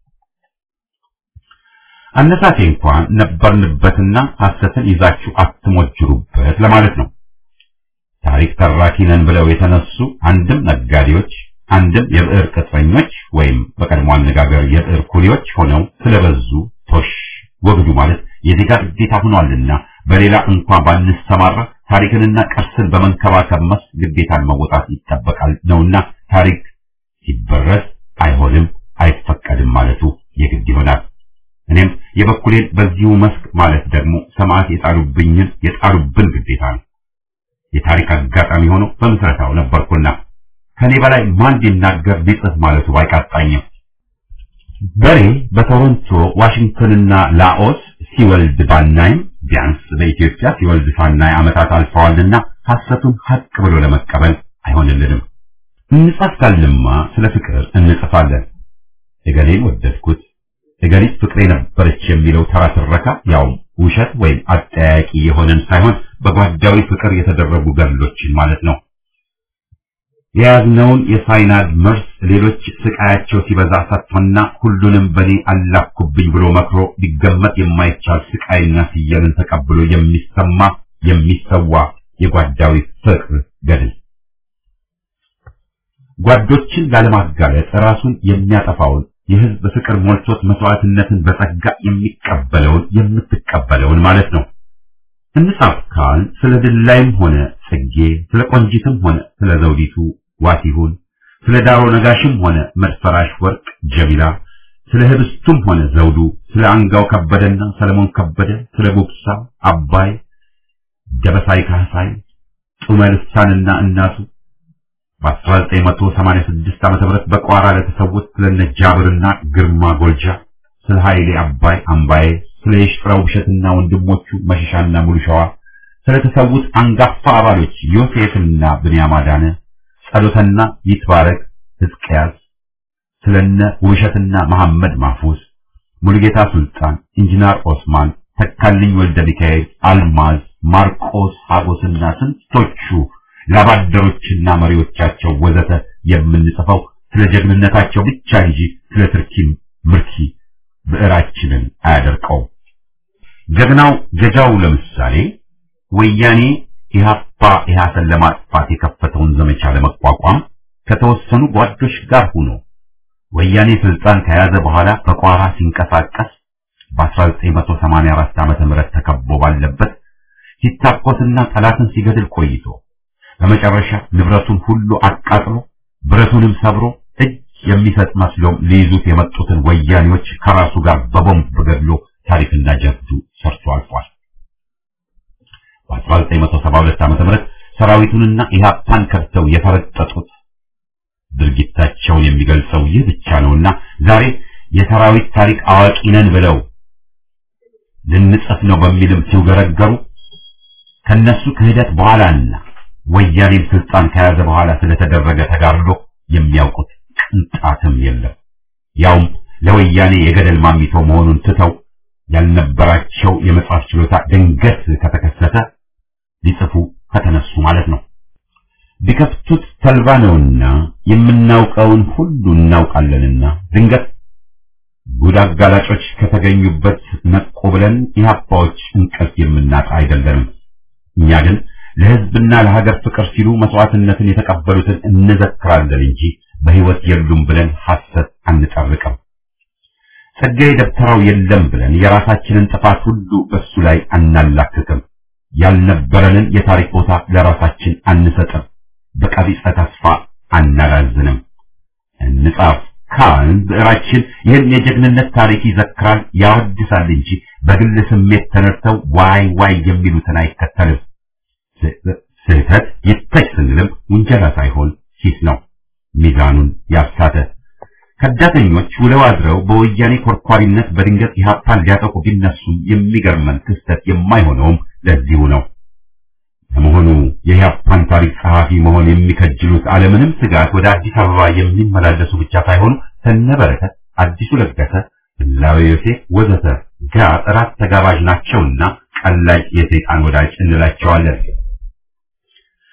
አነሳሴ እንኳን ነበርንበትና ሐሰትን ይዛችሁ አትሞጅሩበት ለማለት ነው። ታሪክ ተራኪ ነን ብለው የተነሱ አንድም ነጋዴዎች አንድም የብዕር ቅጥረኞች ወይም በቀድሞ አነጋገር የብዕር ኩሊዎች ሆነው ስለበዙ ቶሽ ወግዱ ማለት የዜጋ ግዴታ ሆኗልና በሌላ እንኳን ባንሰማራ ታሪክንና ቅርስን በመንከባከብ መስክ ግዴታን መወጣት ይጠበቃል ነውና ታሪክ ሲበረዝ አይሆንም አይፈቀድም ማለቱ የግድ ይሆናል። እኔም የበኩሌን በዚሁ መስክ ማለት ደግሞ ሰማዕት የጣሉብኝን የጣሉብን ግዴታ ነው። የታሪክ አጋጣሚ ሆኖ በምስረታው ነበርኩና ከኔ በላይ ማን ሊናገር ሊጽፍ ማለቱ ባይቃጣኝም በሬ በቶሮንቶ ዋሽንግተንና ላኦስ ሲወልድ ባናይም ቢያንስ በኢትዮጵያ ሲወልድ ሳናይ ዓመታት አልፈዋልና ሐሰቱን ሐቅ ብሎ ለመቀበል አይሆንልንም። እንጻፍ ካልንማ ስለ ፍቅር እንጽፋለን። እገሌን ወደድኩት፣ እገሊት ፍቅሬ ነበረች የሚለው ተራ ትረካ ያውም ውሸት ወይም አጠያቂ የሆነን ሳይሆን በጓዳዊ ፍቅር የተደረጉ ገድሎችን ማለት ነው። የያዝነውን የሳይናድ መርስ ሌሎች ስቃያቸው ሲበዛ ሰጥቶና ሁሉንም በኔ አላኩብኝ ብሎ መክሮ ሊገመት የማይቻል ስቃይና ፍየልን ተቀብሎ የሚሰማ የሚሰዋ የጓዳዊ ፍቅር ገድል ጓዶችን ላለማጋለጥ ራሱን የሚያጠፋውን የህዝብ ፍቅር ሞልቶት መስዋዕትነትን በጸጋ የሚቀበለውን የምትቀበለውን ማለት ነው። እንጻፍ ካል ስለ ድላይም ሆነ ጽጌ፣ ስለ ቆንጂትም ሆነ ስለ ዘውዲቱ ዋሲሁን፣ ስለ ዳሮ ነጋሽም ሆነ መድፈራሽ ወርቅ ጀሚላ፣ ስለ ህብስቱም ሆነ ዘውዱ፣ ስለ አንጋው ከበደና ሰለሞን ከበደ፣ ስለ ጉብሳ አባይ፣ ደበሳይ ካህሳይ፣ ጡመ ልሳንና እናቱ በ1986 ዓመተ ምህረት በቋራ ለተሰዉት ስለነ ጃብርና ግርማ ጎልጃ፣ ስለ ኃይሌ አባይ አምባዬ፣ ስለ የሽጥራው ውብሸትና ወንድሞቹ መሸሻና ሙሉሸዋ፣ ስለተሰዉት አንጋፋ አባሎች ዮሴፍና ብንያም አዳነ፣ ጸሎተና ይትባረክ ሕዝቅያስ፣ ስለነ ውብሸትና መሐመድ ማፉስ፣ ሙሉጌታ ሱልጣን፣ ኢንጂነር ኦስማን፣ ተካልኝ ወልደ ሚካኤል፣ አልማዝ፣ ማርቆስ ሀጎስና ስንቶቹ ላባደሮችና መሪዎቻቸው ወዘተ የምንጽፈው ስለ ጀግንነታቸው ብቻ እንጂ ስለ ትርኪም ምርኪ ብዕራችንን አያደርቀውም። ጀግናው ገጃው ለምሳሌ ወያኔ ኢህአፓ ኢህአሰን ለማጥፋት የከፈተውን ዘመቻ ለመቋቋም ከተወሰኑ ጓዶች ጋር ሆኖ ወያኔ ስልጣን ከያዘ በኋላ በቋራ ሲንቀሳቀስ በ1984 ዓመተ ምህረት ተከቦ ባለበት ሲታኮስና ጠላትን ሲገድል ቆይቶ በመጨረሻ ንብረቱን ሁሉ አቃጥሎ ብረቱንም ሰብሮ እጅ የሚሰጥ መስሎም ሊይዙት የመጡትን ወያኔዎች ከራሱ ጋር በቦምብ ገድሎ ታሪክና ጀብዱ ሰርቶ አልፏል። በ1972 ዓመተ ምህረት ሰራዊቱንና ኢህአፓን ከድተው የፈረጠጡት ድርጊታቸውን የሚገልጸው ይህ ብቻ ነውና ዛሬ የሰራዊት ታሪክ አዋቂ ነን ብለው ልንጽፍ ነው በሚልም ሲውገረገሩ ከነሱ ክህደት በኋላና ወያኔም ስልጣን ከያዘ በኋላ ስለተደረገ ተጋድሎ የሚያውቁት ቅንጣትም የለም። ያውም ለወያኔ የገደል ማሚቶ መሆኑን ትተው ያልነበራቸው የመጻፍ ችሎታ ድንገት ከተከሰተ ሊጽፉ ከተነሱ ማለት ነው። ቢከፍቱት ተልባ ነውና የምናውቀውን ሁሉ እናውቃለንና ድንገት ጉድ አጋላጮች ከተገኙበት ነቁ ብለን ኢህአፓዎች እንቅልፍ የምናጣ አይደለንም። እኛ ግን ለህዝብና ለሀገር ፍቅር ሲሉ መስዋዕትነትን የተቀበሉትን እንዘክራለን እንጂ በህይወት የሉም ብለን ሐሰት አንጠርቅም። ጸጋዬ ደብተራው የለም ብለን የራሳችንን ጥፋት ሁሉ በሱ ላይ አናላክክም። ያልነበረንን የታሪክ ቦታ ለራሳችን አንሰጥም። በቀቢጸ ተስፋ አናላዝንም። እንጻፍ ካልን ብዕራችን ይህን የጀግንነት ታሪክ ይዘክራል፣ ያወድሳል እንጂ በግል ስሜት ተነድተው ዋይ ዋይ የሚሉትን አይከተልም። ስህተት ይተች ስንልም ውንጀላ ሳይሆን ሂስ ነው። ሚዛኑን ያሳተ ከዳተኞች ውለው አድረው በወያኔ ኮርኳሪነት በድንገት ኢህአፓን ሊያጠቁ ቢነሱም የሚገርመን ክስተት የማይሆነውም ለዚሁ ነው። ለመሆኑ የኢህአፓን ታሪክ ጸሐፊ መሆን የሚከጅሉት አለምንም ስጋት ወደ አዲስ አበባ የሚመላለሱ ብቻ ሳይሆኑ ከነበረከት አዲሱ ለገሰ፣ ላዊ ዮሴፍ ወዘተ ጋር እራት ተጋባዥ ናቸውና ቀላጭ የሰይጣን ወዳጅ እንላቸዋለን።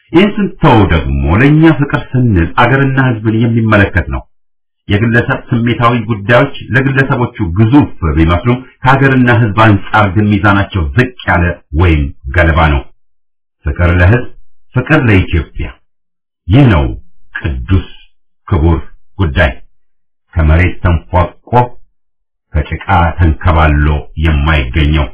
ይህን ስንተው ደግሞ ለእኛ ፍቅር ስንል አገርና ሕዝብን የሚመለከት ነው። የግለሰብ ስሜታዊ ጉዳዮች ለግለሰቦቹ ግዙፍ ቢመስሉም ከሀገርና ሕዝብ አንጻር ግን ሚዛናቸው ዝቅ ያለ ወይም ገለባ ነው። ፍቅር ለሕዝብ፣ ፍቅር ለኢትዮጵያ ይህ ነው ቅዱስ ክቡር ጉዳይ ከመሬት ተንፏቆ ከጭቃ ተንከባሎ የማይገኘው።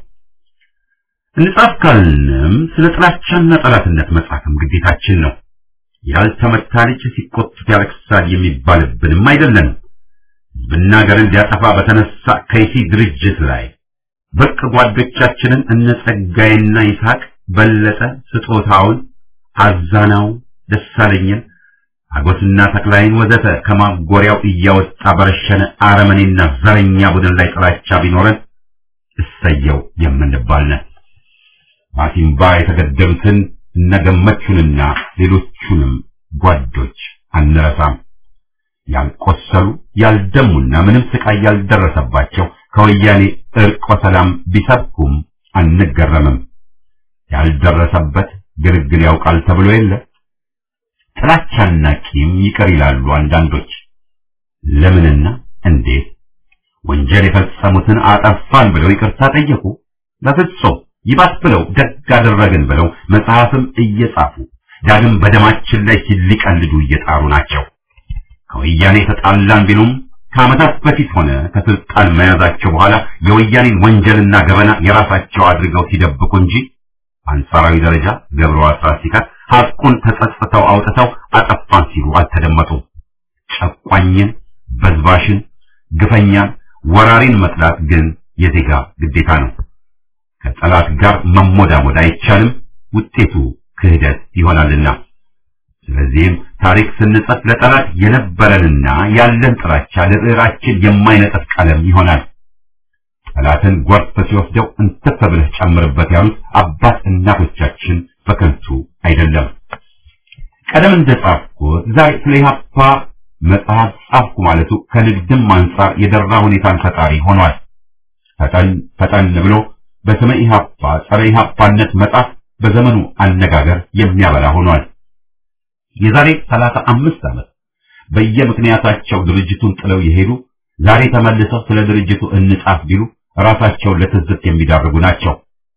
እንጻፍ ካልንም ስለ ጥላቻና ጠላትነት መጻፍም ግዴታችን ነው። ያልተመታ ልጅ ሲቆጡት ያለቅሳል የሚባልብንም አይደለንም። ሕዝብና ሀገርን ሊያጠፋ በተነሳ ከይሲ ድርጅት ላይ ብርቅ ጓዶቻችንን እነ ጸጋይና ይስሐቅ በለጠ ስጦታውን፣ አዛናው፣ ደሳለኝን፣ አጎስና ተክላይን ወዘተ ከማጎሪያው እያወጣ በረሸነ አረመኔና ዘረኛ ቡድን ላይ ጥላቻ ቢኖረን እሰየው የምንባል ነን። ማሲምባ የተገደሉትን እነገመቹንና ሌሎቹንም ጓዶች አንረሳም። ያልቆሰሉ ያልደሙና ምንም ስቃይ ያልደረሰባቸው ከወያኔ እርቆ ሰላም ቢሰብኩም አንገረምም። ያልደረሰበት ግልግል ያውቃል ተብሎ የለ። ጥላቻና ቂም ይቀር ይላሉ አንዳንዶች። ለምንና እንዴት ወንጀል የፈጸሙትን አጠፋን ብለው ይቅርታ ጠየቁ? በፍጹም ይባስ ብለው ደግ አደረግን ብለው መጽሐፍም እየጻፉ ዳግም በደማችን ላይ ሲሊቀልዱ እየጣሩ ናቸው። ከወያኔ ተጣላን ቢሉም ከዓመታት በፊት ሆነ ከስልጣን መያዛቸው በኋላ የወያኔን ወንጀልና ገበና የራሳቸው አድርገው ሲደብቁ እንጂ አንጻራዊ ደረጃ ገብረው አስራት ሲቀር ሐቁን ተጸጽተው አውጥተው አጠፋን ሲሉ አልተደመጡም። ጨቋኝን፣ በዝባሽን፣ ግፈኛን፣ ወራሪን መጥላት ግን የዜጋ ግዴታ ነው። ከጠላት ጋር መሞዳሞድ አይቻልም፣ ውጤቱ ክህደት ይሆናልና። ስለዚህም ታሪክ ስንጽፍ ለጠላት የነበረንና ያለን ጥላቻ ለብዕራችን የማይነጥፍ ቀለም ይሆናል። ጠላትን ጎርፍ ሲወስደው እንትፍ ብለህ ጨምርበት ያሉት አባት እናቶቻችን በከንቱ አይደለም። ቀደም እንደጻፍኩት ዛሬ ስለ ኢህአፓ መጽሐፍ ጻፍኩ ማለቱ ከንግድም አንጻር የደራ ሁኔታን ፈጣሪ ሆኗል። ፈጠን ፈጠን ብሎ በስመ ኢህአፓ ጸረ ኢህአፓነት መጻፍ በዘመኑ አነጋገር የሚያበላ ሆኗል። የዛሬ ሰላሳ አምስት ዓመት በየምክንያታቸው ድርጅቱን ጥለው የሄዱ ዛሬ ተመልሰው ስለ ድርጅቱ እንጻፍ ቢሉ ራሳቸውን ለትዝብት የሚዳርጉ ናቸው።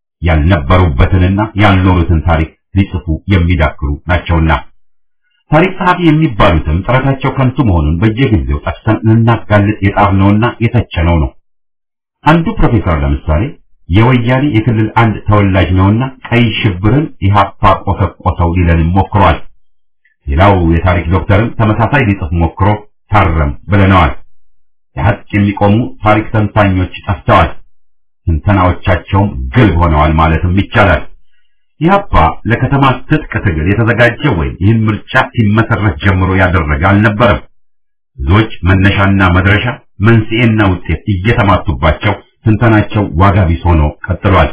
ያልነበሩበትንና ያልኖሩትን ታሪክ ሊጽፉ የሚዳክሩ ናቸውና ታሪክ ጸሐፊ የሚባሉትም ጥረታቸው ከንቱ መሆኑን በየጊዜው ጠቅሰን ልናጋልጥ የጣርነውና የተቸነው ነው። አንዱ ፕሮፌሰር ለምሳሌ የወያኔ የክልል አንድ ተወላጅ ነውና ቀይ ሽብርን ኢህአፓ ቆሰቆሰው ሊለንም ሞክሯል። ሌላው የታሪክ ዶክተርም ተመሳሳይ ሊጽፍ ሞክሮ ታረም ብለነዋል። የሀቅ የሚቆሙ ታሪክ ተንታኞች ጠፍተዋል። ትንተናዎቻቸውም ግልብ ሆነዋል ማለትም ይቻላል። ኢህአፓ ለከተማ ትጥቅ ትግል የተዘጋጀ ወይም ይህን ምርጫ ሲመሰረት ጀምሮ ያደረገ አልነበረም። ብዙዎች መነሻና መድረሻ መንስኤና ውጤት እየተማቱባቸው ትንተናቸው ዋጋ ቢስ ሆኖ ቀጥሏል።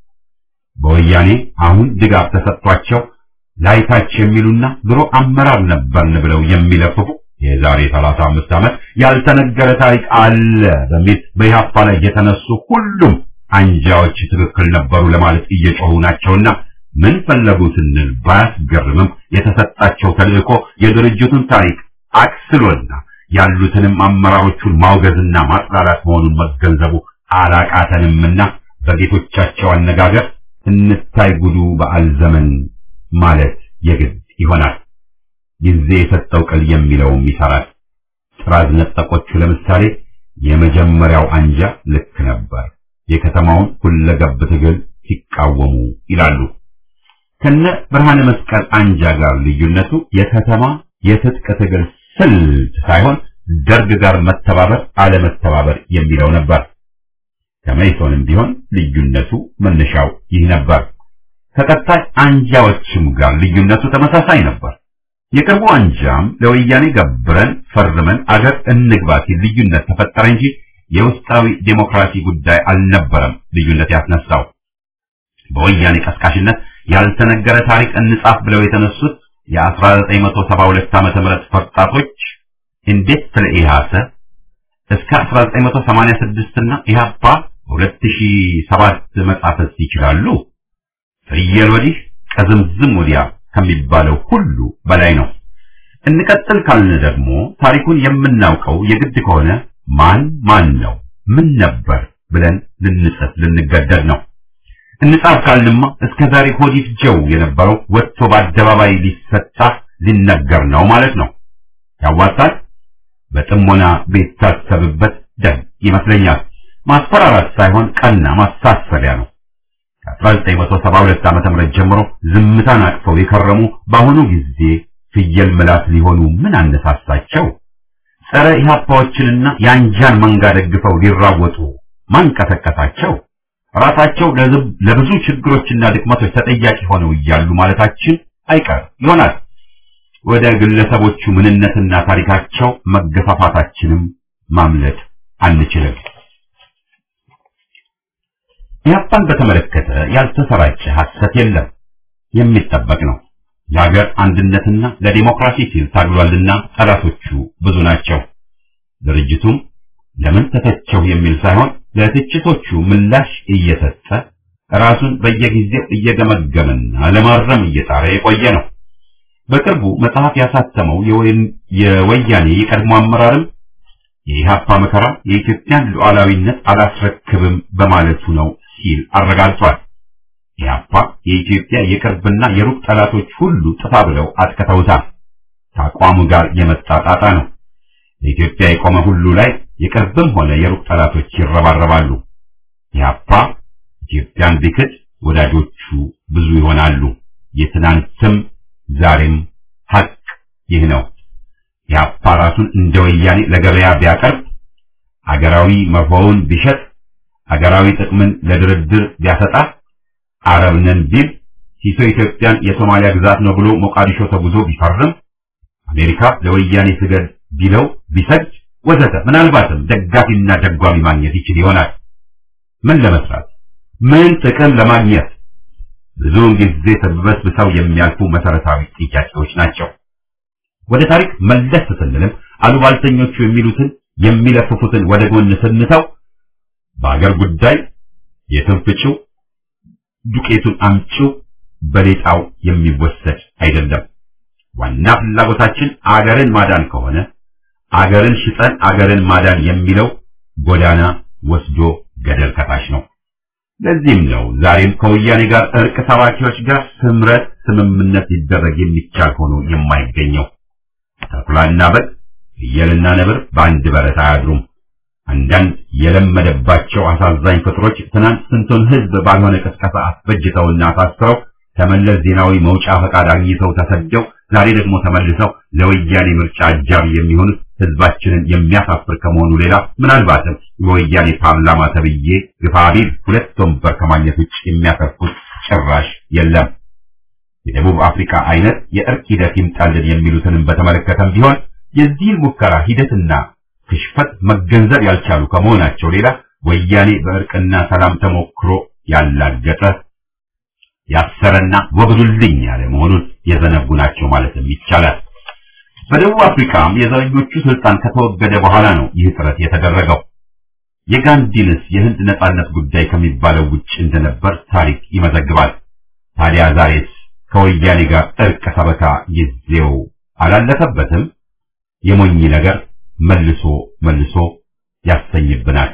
በወያኔ አሁን ድጋፍ ተሰጥቷቸው ላይታች የሚሉና ድሮ አመራር ነበርን ብለው የሚለፍፉ የዛሬ 35 ዓመት ያልተነገረ ታሪክ አለ በሚል በኢህአፓ ላይ የተነሱ ሁሉም አንጃዎች ትክክል ነበሩ ለማለት እየጮሁ ናቸውና ምን ፈለጉ ስንል ባያስገርምም የተሰጣቸው ተልእኮ የድርጅቱን ታሪክ አክስሎና ያሉትንም አመራሮቹን ማውገዝና ማጥላላት መሆኑን መገንዘቡ አላቃተንምና በጌቶቻቸው አነጋገር እንታይ ጉዱ በዓል ዘመን ማለት የግድ ይሆናል። ጊዜ የሰጠው ቅል የሚለውም ይሰራል። ጥራዝ ነጠቆቹ ለምሳሌ የመጀመሪያው አንጃ ልክ ነበር፣ የከተማውን ሁለገብ ትግል ሲቃወሙ ይላሉ። ከነ ብርሃነ መስቀል አንጃ ጋር ልዩነቱ የከተማ የትጥቅ ትግል ስልት ሳይሆን ደርግ ጋር መተባበር አለመተባበር የሚለው ነበር። ከመይሶንም ቢሆን ልዩነቱ መነሻው ይህ ነበር። ከቀጣይ አንጃዎችም ጋር ልዩነቱ ተመሳሳይ ነበር። የቅርቡ አንጃም ለወያኔ ገብረን ፈርመን አገር እንግባ ሲል ልዩነት ተፈጠረ እንጂ የውስጣዊ ዴሞክራሲ ጉዳይ አልነበረም ልዩነት ያስነሳው። በወያኔ ቀስቃሽነት ያልተነገረ ታሪክ እንጻፍ ብለው የተነሱት የ1972 ዓመተ ምህረት ፈርጣቶች እንዴት ስለ ኢህአሰ እስከ 1986 እና ኢህአፓ በ2007 መጻፈስ ይችላሉ? ፍየል ወዲህ ከዝምዝም ወዲያ ከሚባለው ሁሉ በላይ ነው። እንቀጥል ካልን ደግሞ ታሪኩን የምናውቀው የግድ ከሆነ ማን ማን ነው ምን ነበር ብለን ልንጽፍ ልንገደድ ነው። እንጻፍ ካልንማ እስከ ዛሬ ሆዲት ጀው የነበረው ወጥቶ በአደባባይ ሊሰጣ ሊነገር ነው ማለት ነው። ያዋጣል። በጥሞና ቢታሰብበት ደግ ይመስለኛል። ማስፈራራት ሳይሆን ቀና ማሳሰቢያ ነው። ከ1972 ዓመተ ምህረት ጀምሮ ዝምታን አቅፈው የከረሙ በአሁኑ ጊዜ ፍየል ምላስ ሊሆኑ ምን አነሳሳቸው? ጸረ ኢህአፓዎችንና የአንጃን መንጋ ደግፈው ሊራወጡ ማን ቀሰቀሳቸው? ራሳቸው ለብዙ ችግሮችና ድክመቶች ተጠያቂ ሆነው እያሉ ማለታችን አይቀር ይሆናል። ወደ ግለሰቦቹ ምንነትና ታሪካቸው መገፋፋታችንም ማምለጥ አንችልም። ኢህአፓን በተመለከተ ያልተሰራጨ ሐሰት የለም፣ የሚጠበቅ ነው። ለሀገር አንድነትና ለዲሞክራሲ ሲል ታግሏልና ጠላቶቹ ብዙ ናቸው። ድርጅቱም ለምን ተተቸው የሚል ሳይሆን ለትችቶቹ ምላሽ እየሰጠ ራሱን በየጊዜው እየገመገመና ለማረም እየጣረ የቆየ ነው። በቅርቡ መጽሐፍ ያሳተመው የወያኔ የቀድሞ አመራርም የኢህአፓ መከራ የኢትዮጵያን ሉዓላዊነት አላስረክብም በማለቱ ነው ሲል አረጋግጧል። ኢህአፓ የኢትዮጵያ የቅርብና የሩቅ ጠላቶች ሁሉ ጥፋ ብለው አጥቅተውታል። ከአቋሙ ጋር የመጣ ጣጣ ነው። ለኢትዮጵያ የቆመ ሁሉ ላይ የቅርብም ሆነ የሩቅ ጠላቶች ይረባረባሉ። ኢህአፓ ኢትዮጵያን ቢክድ ወዳጆቹ ብዙ ይሆናሉ። የትናንትም ዛሬም ሀቅ ይህ ነው። ኢህአፓ ራሱን እንደ ወያኔ ለገበያ ቢያቀርብ፣ አገራዊ መርሆውን ቢሸጥ፣ አገራዊ ጥቅምን ለድርድር ቢያሰጣ፣ አረብ ነን ቢል፣ ሲሶ ኢትዮጵያን የሶማሊያ ግዛት ነው ብሎ ሞቃዲሾ ተጉዞ ቢፈርም፣ አሜሪካ ለወያኔ ስገድ ቢለው ቢሰድ ወዘተ ምናልባትም ደጋፊና ደጓሚ ማግኘት ይችል ይሆናል። ምን ለመስራት ምን ጥቅም ለማግኘት ብዙውን ጊዜ ተበስብሰው የሚያልፉ መሰረታዊ ጥያቄዎች ናቸው። ወደ ታሪክ መለስ ስንልም አሉባልተኞቹ የሚሉትን የሚለፍፉትን ወደ ጎን ስንተው በአገር ጉዳይ የትንፍጭው ዱቄቱን አምጪው በሌጣው የሚወሰድ አይደለም። ዋና ፍላጎታችን አገርን ማዳን ከሆነ አገርን ሽጠን አገርን ማዳን የሚለው ጎዳና ወስዶ ገደል ከታች ነው። ለዚህም ነው ዛሬም ከወያኔ ጋር እርቅ ሰባኪዎች ጋር ስምረት ስምምነት ሊደረግ የሚቻል ሆኖ የማይገኘው። ተኩላና በግ ፍየልና ነብር በአንድ በረት አያድሩም። አንዳንድ የለመደባቸው አሳዛኝ ፍጥሮች ትናንት ስንቱን ሕዝብ ባልሆነ ቅስቀሳ አስበጅተውና አሳስረው ከመለስ ዜናዊ መውጫ ፈቃድ አግኝተው ተሰደው ዛሬ ደግሞ ተመልሰው ለወያኔ ምርጫ አጃቢ የሚሆኑት ህዝባችንን የሚያሳፍር ከመሆኑ ሌላ ምናልባትም የወያኔ ፓርላማ ተብዬ ግፋቢል ሁለት ወንበር ከማግኘት ውጭ የሚያተርፉት ጭራሽ የለም። የደቡብ አፍሪካ አይነት የእርቅ ሂደት ይምጣልን የሚሉትንም በተመለከተም ቢሆን የዚህን ሙከራ ሂደትና ክሽፈት መገንዘብ ያልቻሉ ከመሆናቸው ሌላ ወያኔ በእርቅና ሰላም ተሞክሮ ያላገጠ ያሰረና ወግዱልኝ ያለ መሆኑን የዘነጉ ናቸው ማለትም ይቻላል። በደቡብ አፍሪካም የዘረኞቹ ስልጣን ከተወገደ በኋላ ነው ይህ ጥረት የተደረገው። የጋንዲንስ የህንድ ነጻነት ጉዳይ ከሚባለው ውጭ እንደነበር ታሪክ ይመዘግባል። ታዲያ ዛሬስ ከወያኔ ጋር እርቅ ሰበካ ጊዜው አላለፈበትም? የሞኝ ነገር መልሶ መልሶ ያሰኝብናል።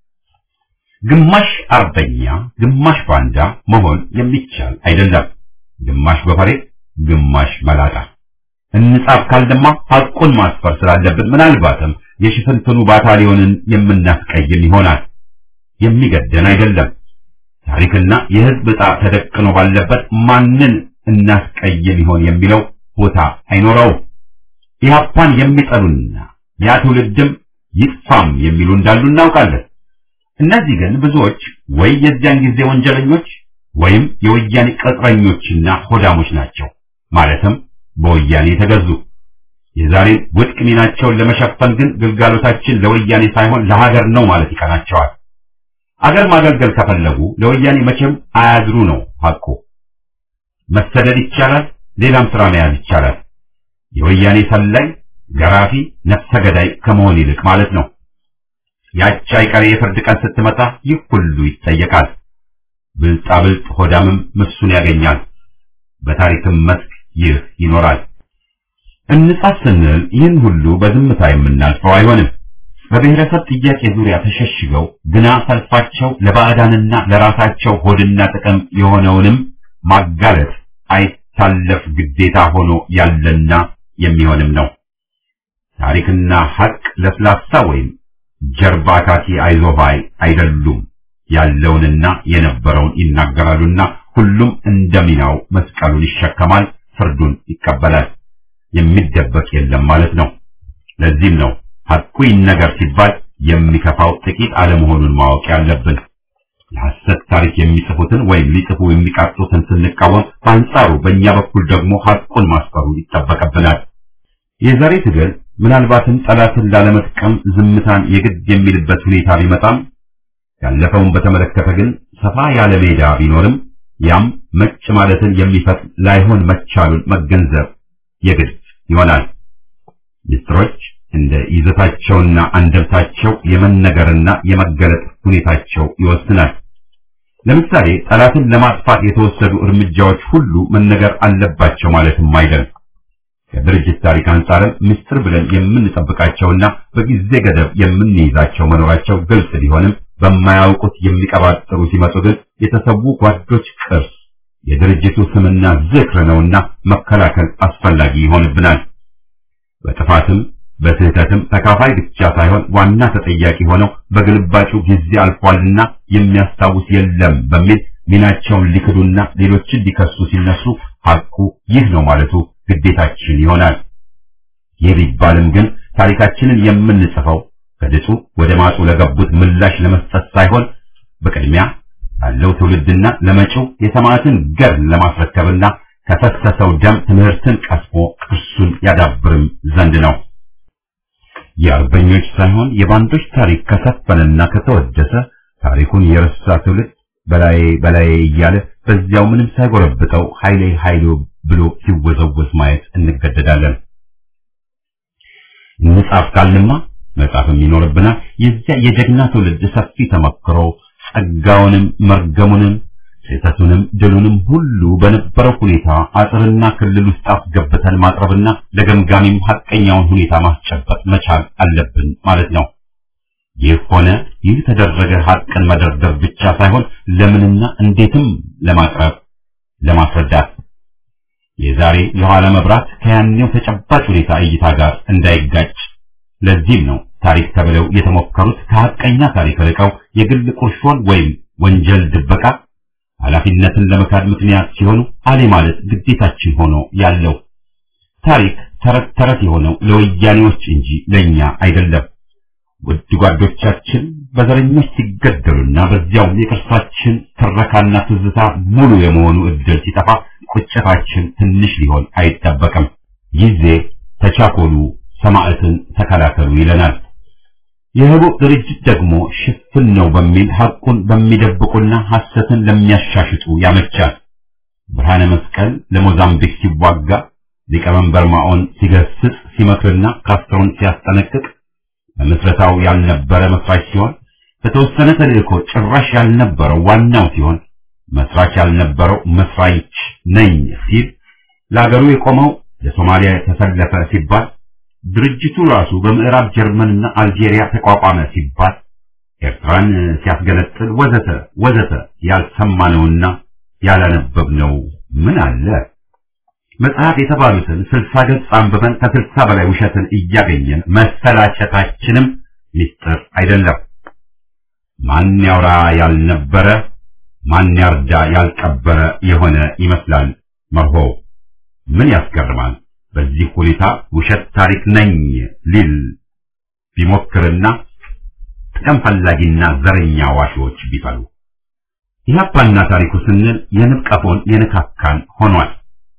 ግማሽ አርበኛ ግማሽ ባንዳ መሆን የሚቻል አይደለም። ግማሽ በፈሬ ግማሽ መላጣ እንጻፍ ካልደማ ሐቁን ማስፈር ስላለብን ምናልባትም የሽፍንፍኑ ባታሊዮንን የምናስቀይም ይሆናል። የሚገደን አይደለም። ታሪክና የህዝብ ዕጣ ተደቅኖ ባለበት ማንን እናስቀይም ይሆን የሚለው ቦታ አይኖረውም። ኢህአፓን የሚጠሉና ያ ትውልድም ይጥፋም የሚሉ እንዳሉ እናውቃለን። እነዚህ ግን ብዙዎች ወይ የዚያን ጊዜ ወንጀለኞች ወይም የወያኔ ቅጥረኞችና ሆዳሞች ናቸው። ማለትም በወያኔ የተገዙ። የዛሬን ውድቅ ሚናቸውን ለመሸፈን ግን ግልጋሎታችን ለወያኔ ሳይሆን ለሀገር ነው ማለት ይቀናቸዋል። አገር ማገልገል ከፈለጉ ለወያኔ መቼም አያድሩ ነው ሐቁ። መሰደድ ይቻላል፣ ሌላም ስራ መያዝ ይቻላል። የወያኔ ሰላይ፣ ገራፊ፣ ነፍሰ ገዳይ ከመሆን ይልቅ ማለት ነው። ያቺ አይቀሬ የፍርድ ቀን ስትመጣ ይህ ሁሉ ይጠየቃል። ብልጣብልጥ ሆዳምም ምሱን ያገኛል። በታሪክም መስክ ይህ ይኖራል። እንጻፍ ስንል ይህን ሁሉ በዝምታ የምናልፈው አይሆንም። በብሔረሰብ ጥያቄ ዙሪያ ተሸሽገው ግና ሰልፋቸው ለባዕዳንና ለራሳቸው ሆድና ጥቅም የሆነውንም ማጋለጥ አይታለፍ ግዴታ ሆኖ ያለና የሚሆንም ነው። ታሪክና ሐቅ ለስላሳ ወይም ጀርባ ካቲ አይዞባይ አይደሉም። ያለውንና የነበረውን ይናገራሉና ሁሉም እንደሚናው መስቀሉን ይሸከማል፣ ፍርዱን ይቀበላል። የሚደበቅ የለም ማለት ነው። ለዚህም ነው ሐቁ ይነገር ሲባል የሚከፋው ጥቂት አለመሆኑን ማወቅ ያለብን። የሐሰት ታሪክ የሚጽፉትን ወይም ሊጽፉ የሚቃጡትን ስንቃወም፣ በአንጻሩ በእኛ በኩል ደግሞ ሐቁን ማስፈሩ ይጠበቅብናል። የዛሬ ትግል ምናልባትም ጠላትን ላለመጥቀም ዝምታን የግድ የሚልበት ሁኔታ ቢመጣም ያለፈውን በተመለከተ ግን ሰፋ ያለ ሜዳ ቢኖርም ያም መጭ ማለትን የሚፈት ላይሆን መቻሉን መገንዘብ የግድ ይሆናል። ምስጢሮች እንደ ይዘታቸውና አንደምታቸው የመነገርና የመገለጥ ሁኔታቸው ይወስናል። ለምሳሌ ጠላትን ለማጥፋት የተወሰዱ እርምጃዎች ሁሉ መነገር አለባቸው ማለትም አይደለም። ከድርጅት ታሪክ አንጻርም ምስጢር ብለን የምንጠብቃቸውና በጊዜ ገደብ የምንይዛቸው መኖራቸው ግልጽ ቢሆንም በማያውቁት የሚቀባጥሩ ሲመጡ ግን የተሰዉ ጓዶች ቅርስ የድርጅቱ ስምና ዝክር ነውና መከላከል አስፈላጊ ይሆንብናል። በጥፋትም በስህተትም ተካፋይ ብቻ ሳይሆን ዋና ተጠያቂ ሆነው በግልባጩ ጊዜ አልፏልና የሚያስታውስ የለም በሚል ሚናቸውን ሊክዱና ሌሎችን ሊከሱ ሲነሱ ሐቁ ይህ ነው ማለቱ ግዴታችን ይሆናል። ይህ ቢባልም ግን ታሪካችንን የምንጽፈው ከድጡ ወደ ማጡ ለገቡት ምላሽ ለመስጠት ሳይሆን በቅድሚያ ላለው ትውልድና ለመጪው የሰማዕትን ገድል ለማስረከብና ከፈሰሰው ደም ትምህርትን ቀስሞ ቅርሱን ያዳብርም ዘንድ ነው። የአርበኞች ሳይሆን የባንዶች ታሪክ ከሰፈነና ከተወደሰ ታሪኩን የረሳ ትውልድ በላይ በላይ እያለ በዚያው ምንም ሳይጎረብጠው ኃይሌ ኃይሉ ብሎ ሲወዘወዝ ማየት እንገደዳለን። እንጻፍ ካልንማ መጻፍም ይኖርብናል። የዚያ የጀግና ትውልድ ሰፊ ተመክሮ ጸጋውንም መርገሙንም ስህተቱንም ድሉንም ሁሉ በነበረው ሁኔታ አጥርና ክልል ውስጥ አስገብተን ማቅረብና ለገምጋሚም ሐቀኛውን ሁኔታ ማስጨበጥ መቻል አለብን ማለት ነው። ይህ ሆነ ይህ ተደረገ ሐቅን መደርደር ብቻ ሳይሆን ለምንና እንዴትም ለማቅረብ ለማስረዳት የዛሬ የኋላ መብራት ከያኔው ተጨባጭ ሁኔታ እይታ ጋር እንዳይጋጭ ለዚህም ነው ታሪክ ተብለው የተሞከሩት ከሐቀኛ ታሪክ ርቀው የግል ቁርሾን ወይም ወንጀል ድበቃ ኃላፊነትን ለመካድ ምክንያት ሲሆኑ አሌ ማለት ግዴታችን ሆኖ ያለው ታሪክ ተረት ተረት የሆነው ለወያኔዎች እንጂ ለኛ አይደለም። ውድ ጓዶቻችን በዘረኞች ሲገደሉና በዚያው የቅርሳችን ትረካና ትዝታ ሙሉ የመሆኑ እድል ሲጠፋ ቁጭታችን ትንሽ ሊሆን አይጠበቅም። ጊዜ ተቻኮሉ፣ ሰማዕትን ተከላከሉ ይለናል። የህቡዕ ድርጅት ደግሞ ሽፍን ነው በሚል ሐቁን በሚደብቁና ሐሰትን ለሚያሻሽጡ ያመቻል። ብርሃነ መስቀል ለሞዛምቢክ ሲዋጋ ሊቀመንበር ማኦን ሲገስጽ ሲመክርና ካስትሮን ሲያስጠነቅቅ በምስረታው ያልነበረ መስራች ሲሆን በተወሰነ ተልእኮ ጭራሽ ያልነበረው ዋናው ሲሆን መስራች ያልነበረው መስራች ነኝ ሲል ለአገሩ የቆመው ለሶማሊያ ተሰለፈ ሲባል ድርጅቱ ራሱ በምዕራብ ጀርመንና አልጄሪያ ተቋቋመ ሲባል ኤርትራን ሲያስገነጥል ወዘተ ወዘተ ያልሰማነውና ያላነበብነው ምን አለ? መጽሐፍ የተባሉትን ስልሳ ገጽ አንብበን ከስልሳ በላይ ውሸትን እያገኘን መሰላቸታችንም ሚስጥር አይደለም። ማን ያውራ ያልነበረ ማን ያርዳ ያልቀበረ የሆነ ይመስላል መርሆው። ምን ያስገርማል? በዚህ ሁኔታ ውሸት ታሪክ ነኝ ሊል ቢሞክርና ጥቅም ፈላጊና ዘረኛ ዋሾች ቢፈሉ ኢህአፓና ታሪኩ ስንል የንብ ቀፎን የነካካን ሆኗል።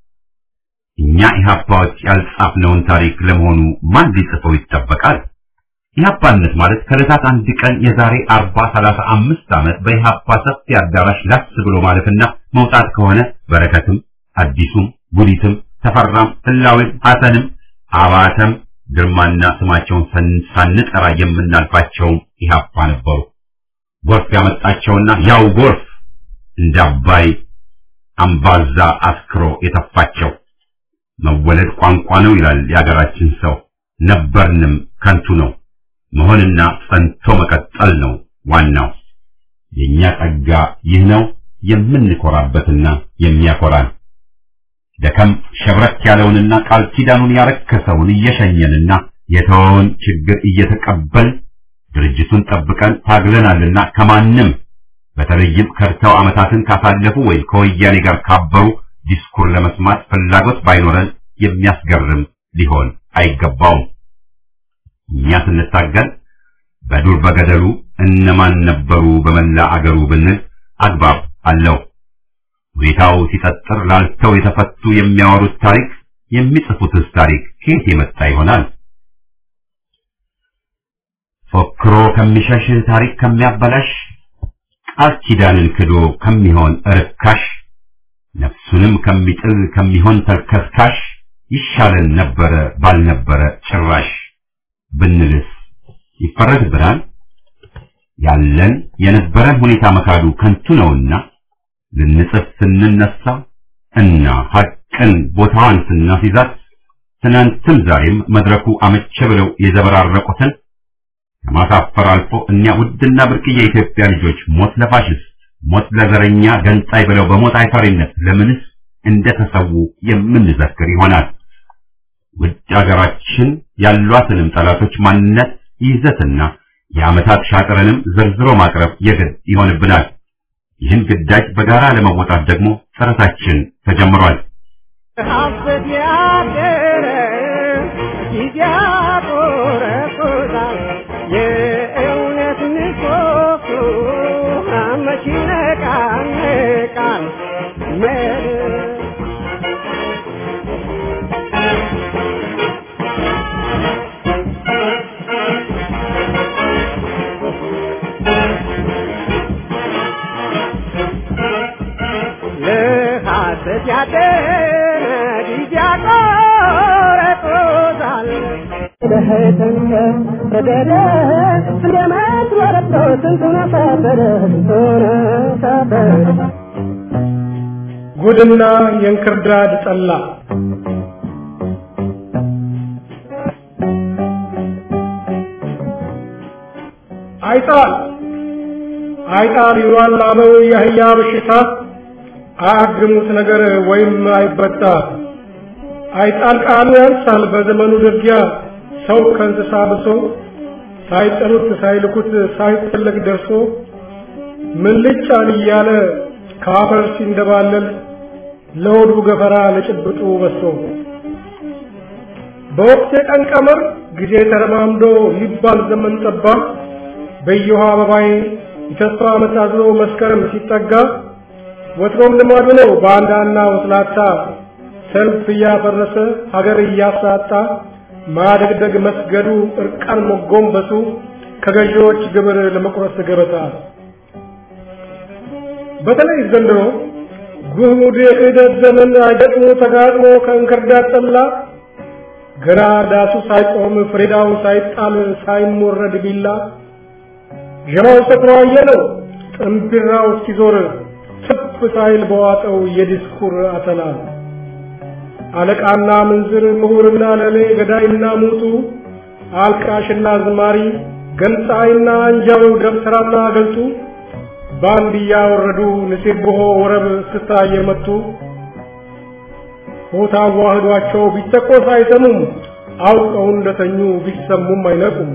እኛ ኢህአፓዎች ያልጻፍነውን ታሪክ ለመሆኑ ማን ሊጽፈው ይጠበቃል? ኢህአፓነት ማለት ከዕለታት አንድ ቀን የዛሬ አርባ ሰላሳ አምስት ዓመት በኢህአፓ ሰፊ አዳራሽ ላስ ብሎ ማለፍና መውጣት ከሆነ በረከትም አዲሱም ጉዲትም ተፈራም ህላዌም ሐሰንም አባተም ግርማና ስማቸውን ሳንጠራ የምናልፋቸውም ኢህአፓ ነበሩ። ጎርፍ ያመጣቸውና ያው ጎርፍ እንደ አባይ አምባዛ አስክሮ የተፋቸው መወለድ ቋንቋ ነው ይላል የአገራችን ሰው። ነበርንም ከንቱ ነው። መሆንና ጸንቶ መቀጠል ነው ዋናው። የኛ ጸጋ ይህ ነው የምንኮራበትና የሚያኮራን። ደከም ሸብረክ ያለውንና ቃል ኪዳኑን ያረከሰውን እየሸኘንና የተወውን ችግር እየተቀበል ድርጅቱን ጠብቀን ታግለናልና ከማንም በተለይም ከርተው ዓመታትን ካሳለፉ ወይም ከወያኔ ጋር ካበሩ ዲስኩር ለመስማት ፍላጎት ባይኖረን የሚያስገርም ሊሆን አይገባውም። እኛ ስንታገል በዱር በገደሉ እነማን ነበሩ በመላ አገሩ ብንል አግባብ አለው። ሁኔታው ሲጠጥር ላልተው የተፈቱ የሚያወሩት ታሪክ የሚጽፉትስ ታሪክ ከየት የመጣ ይሆናል? ፎክሮ ከሚሸሽ ታሪክ ከሚያበላሽ ቃል ኪዳንን ክዶ ከሚሆን ርካሽ ነፍሱንም ከሚጥል ከሚሆን ተልከስካሽ ይሻለን ነበረ ባልነበረ ጭራሽ ብንልስ ይፈረድብናል። ያለን የነበረን ሁኔታ መካዱ ከንቱ ነውና ልንጽፍ ስንነሳ እና ሐቅን ቦታዋን ስናስይዛት ትናንትም ዛሬም መድረኩ አመቸ ብለው የዘበራረቁትን ከማሳፈር አልፎ እኛ ውድና ብርቅዬ የኢትዮጵያ ልጆች ሞት ለፋሽስት ሞት ለዘረኛ ገንጣይ ብለው በሞት አይፈሪነት ለምንስ እንደተሰዉ የምንዘክር ይሆናል። ውድ አገራችን ያሏትንም ጠላቶች ማንነት ይዘትና የዓመታት ሻጥርንም ዘርዝሮ ማቅረብ የግድ ይሆንብናል። ይህን ግዳጅ በጋራ ለመወጣት ደግሞ ጥረታችን ተጀምሯል። ሀሰት ያደረ ጊዜ ያቆረቁዛል የእውነት ምሰሶ መች ይነቃነቃል መል ለሐሰት ያደረ ጊዜ ያቆረቁዛል ለህተኛ በደረ እንደመት ወረዶ ስንቱን አሳፈረ ስንቱን አሳፈረ ጉድና የእንክርዳድ ጠላ አይጣል አይጣል ይሏል አበው የአህያ በሽታ አያግሙት ነገር ወይም አይበጣ አይጣል ቃሉ ያንሳል በዘመኑ ድርጊያ ሰው ከእንስሳ ብሶ ሳይጠሩት ሳይልኩት ሳይፈለግ ደርሶ ምን ልጫን እያለ ከአፈር ሲንደባለል ለሆዱ ገፈራ ለጭብጡ በሶ በወቅት የቀን ቀመር ጊዜ ተረማምዶ ሊባል ዘመን ጠባ በየውሃ አበባይ የተስፋ ዓመት አዝሎ መስከረም ሲጠጋ ወትሮም ልማዱ ነው ባንዳና ወስላታ ሰልፍ እያፈረሰ ሀገር እያሳጣ ማደግደግ መስገዱ እርቃን መጎንበሱ ከገዢዎች ግብር ለመቁረስ ገበታ በተለይ ዘንድሮ ጉድ የክህደት ዘመን አይገጥሞ ተጋጥሞ ከእንክርዳድ ጠላ ገና ዳሱ ሳይቆም ፍሬዳው ሳይጣል ሳይሞረድ ቢላ ጀማው ሰክሮ አየለው ጥንቢራው እስኪዞር ትፍ ሳይል በዋጠው የዲስኩር አተላ አለቃና ምንዝር ምሁርና ለሌ ገዳይና ሙቱ አልቃሽና ዝማሪ ገንጣይና አንጃው ደብተራና ገልጡ ባንድ እያወረዱ ንሴብሖ ወረብ ስታ እየመቱ ሆታ ዋህዷቸው ቢተቆስ አይሰሙም አውቀው እንደተኙ ቢሰሙም አይነቁም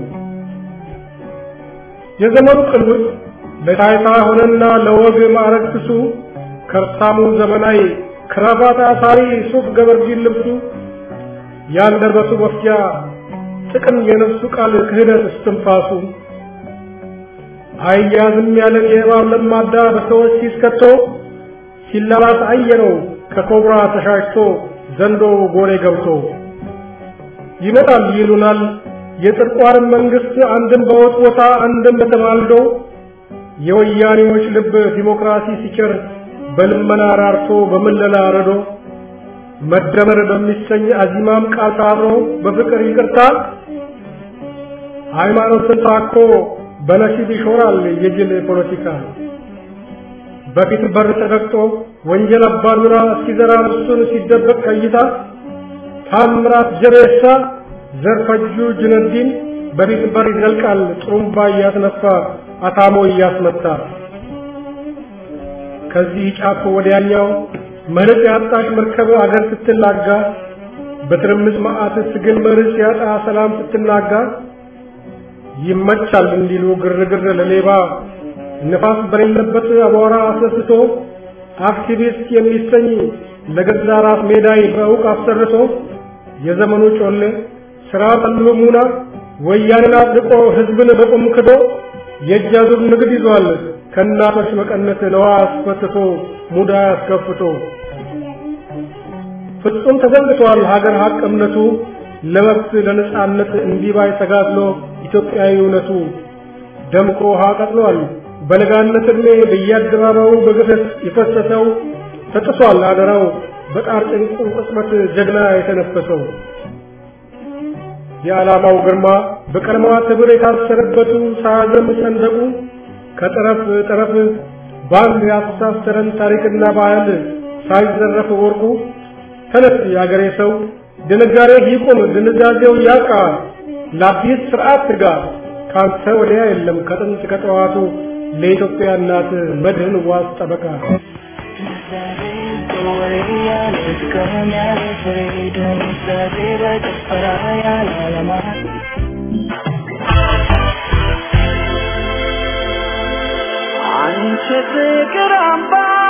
የዘመኑ ቅልውጥ ለታይታ ሆነና ለወግ ማዕረግ ክሱ ከርሳሙ ዘመናዊ ክራባት አሳሪ ሱፍ ገበርጂን ልብሱ ያንደበቱ መፍጃ ጥቅም የነፍሱ ቃል ክህደት እስትንፋሱ አያዝም ያለን የእባብ ለማዳ በሰዎች ሲስከቶ ሲላላስ አየነው ከኮብራ ተሻሽቶ ዘንዶ ጎሬ ገብቶ ይመጣል ይሉናል የጥርቋርን መንግስት አንድም በወጥ ቦታ አንድም በተማልዶ የወያኔዎች ልብ ዲሞክራሲ ሲቸር በልመና ራርቶ በምለላ ረዶ መደመር በሚሰኝ አዚማም ቃል ታብሮ በፍቅር ይቅርታ ሃይማኖትን ታኮ በነሲብ ይሾራል የጅል ፖለቲካ በፊት በር ተረግጦ ወንጀል አባዱራ እስኪዘራ እሱን ሲደበቅ ከይታ ታምራት ጀሬሳ ዘርፈጁ ጅነዲን በፊት በር ይዘልቃል ጥሩምባ እያስነፋ አታሞ እያስመታ ከዚህ ጫፍ ወዲያኛው መርጽ ያጣሽ መርከብ አገር ስትላጋ በትርምስ መዓት ስግል መርጽ ያጣ ሰላም ስትናጋ ይመቻል እንዲሉ ግርግር ለሌባ ንፋስ በሌለበት አቧራ አስነስቶ አክቲቪስት የሚሰኝ ለገዛ ራስ ሜዳይ በእውቅ አሰርቶ የዘመኑ ጮሌ ስራ ጠሉ ሙና ወያንን አጥቆ ህዝብን በቁም ክዶ የእጅ አዙር ንግድ ይዟል ከእናቶች መቀነት ነዋ አስፈትቶ ሙዳ አስከፍቶ ፍጹም ተዘንግቷል ሀገር ሀቅ እምነቱ ለመብት ለነጻነት እንዲባይ ተጋድሎ ኢትዮጵያዊ እውነቱ ደምቆ ውሃ ቀጥሏል በለጋነት ዕድሜ በየአደባባዩ በግፈት የፈሰሰው ተጥሷል አደራው በጣር ጭንቁ ቅጽበት ጀግና የተነፈሰው የዓላማው ግርማ በቀለማት ሕብር የታሰረበቱ ሳያዘም ሰንደቁ ከጠረፍ ጠረፍ ባንድ ያስተሳሰረን ታሪክና ባህል ሳይዘረፍ ወርቁ ተነስ የአገሬ ሰው ድንጋሬ ይቁም ድንዛዜው ያቃ ለአዲስ ስርዓት ትጋ ካንተ ወዲያ የለም ከጥንት ከጠዋቱ ለኢትዮጵያ እናት መድህን ዋስ ጠበቃ አንቺ ፍቅር አምባ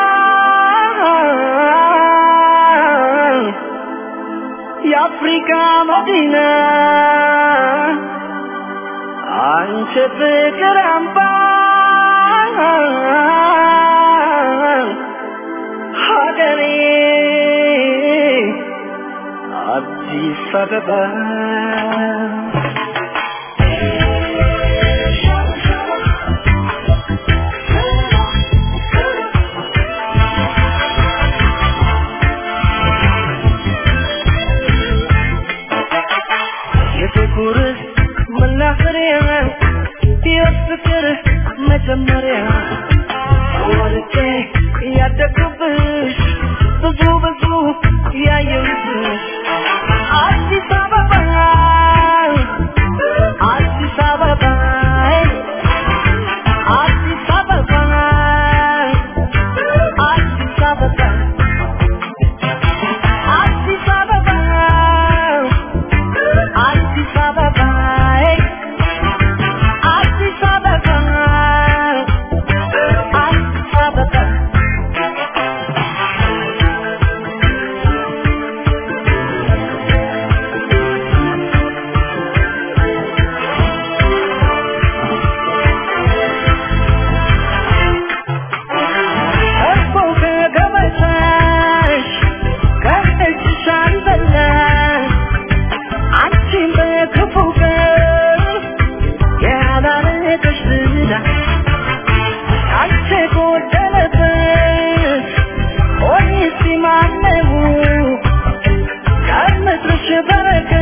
የአፍሪካ መዲና አንቺ ፍቅር አምባ ሀገሬ አዲስ አበባ የፍቅር መናኸሪያ የፍቅር መጀመሪያ ወልጄ ያደግኩብሽ ብዙ ብዙ ያየሁብሽ አዲስ አበባ አዲስ አበባ አዲስ አበባ አዲስ አበባ አዲስ አበባ አዲስ አበባ አዲስ አበባ አዲስ አበባ እኮ ከገበታሽ ከእጅሽ አልበላሽ አንቺን በክፉ ቀን ያላረገሽ ዝና አንቺ ጎደለበት ሆይ እስቲ ማነው ከምድርሽ በረከት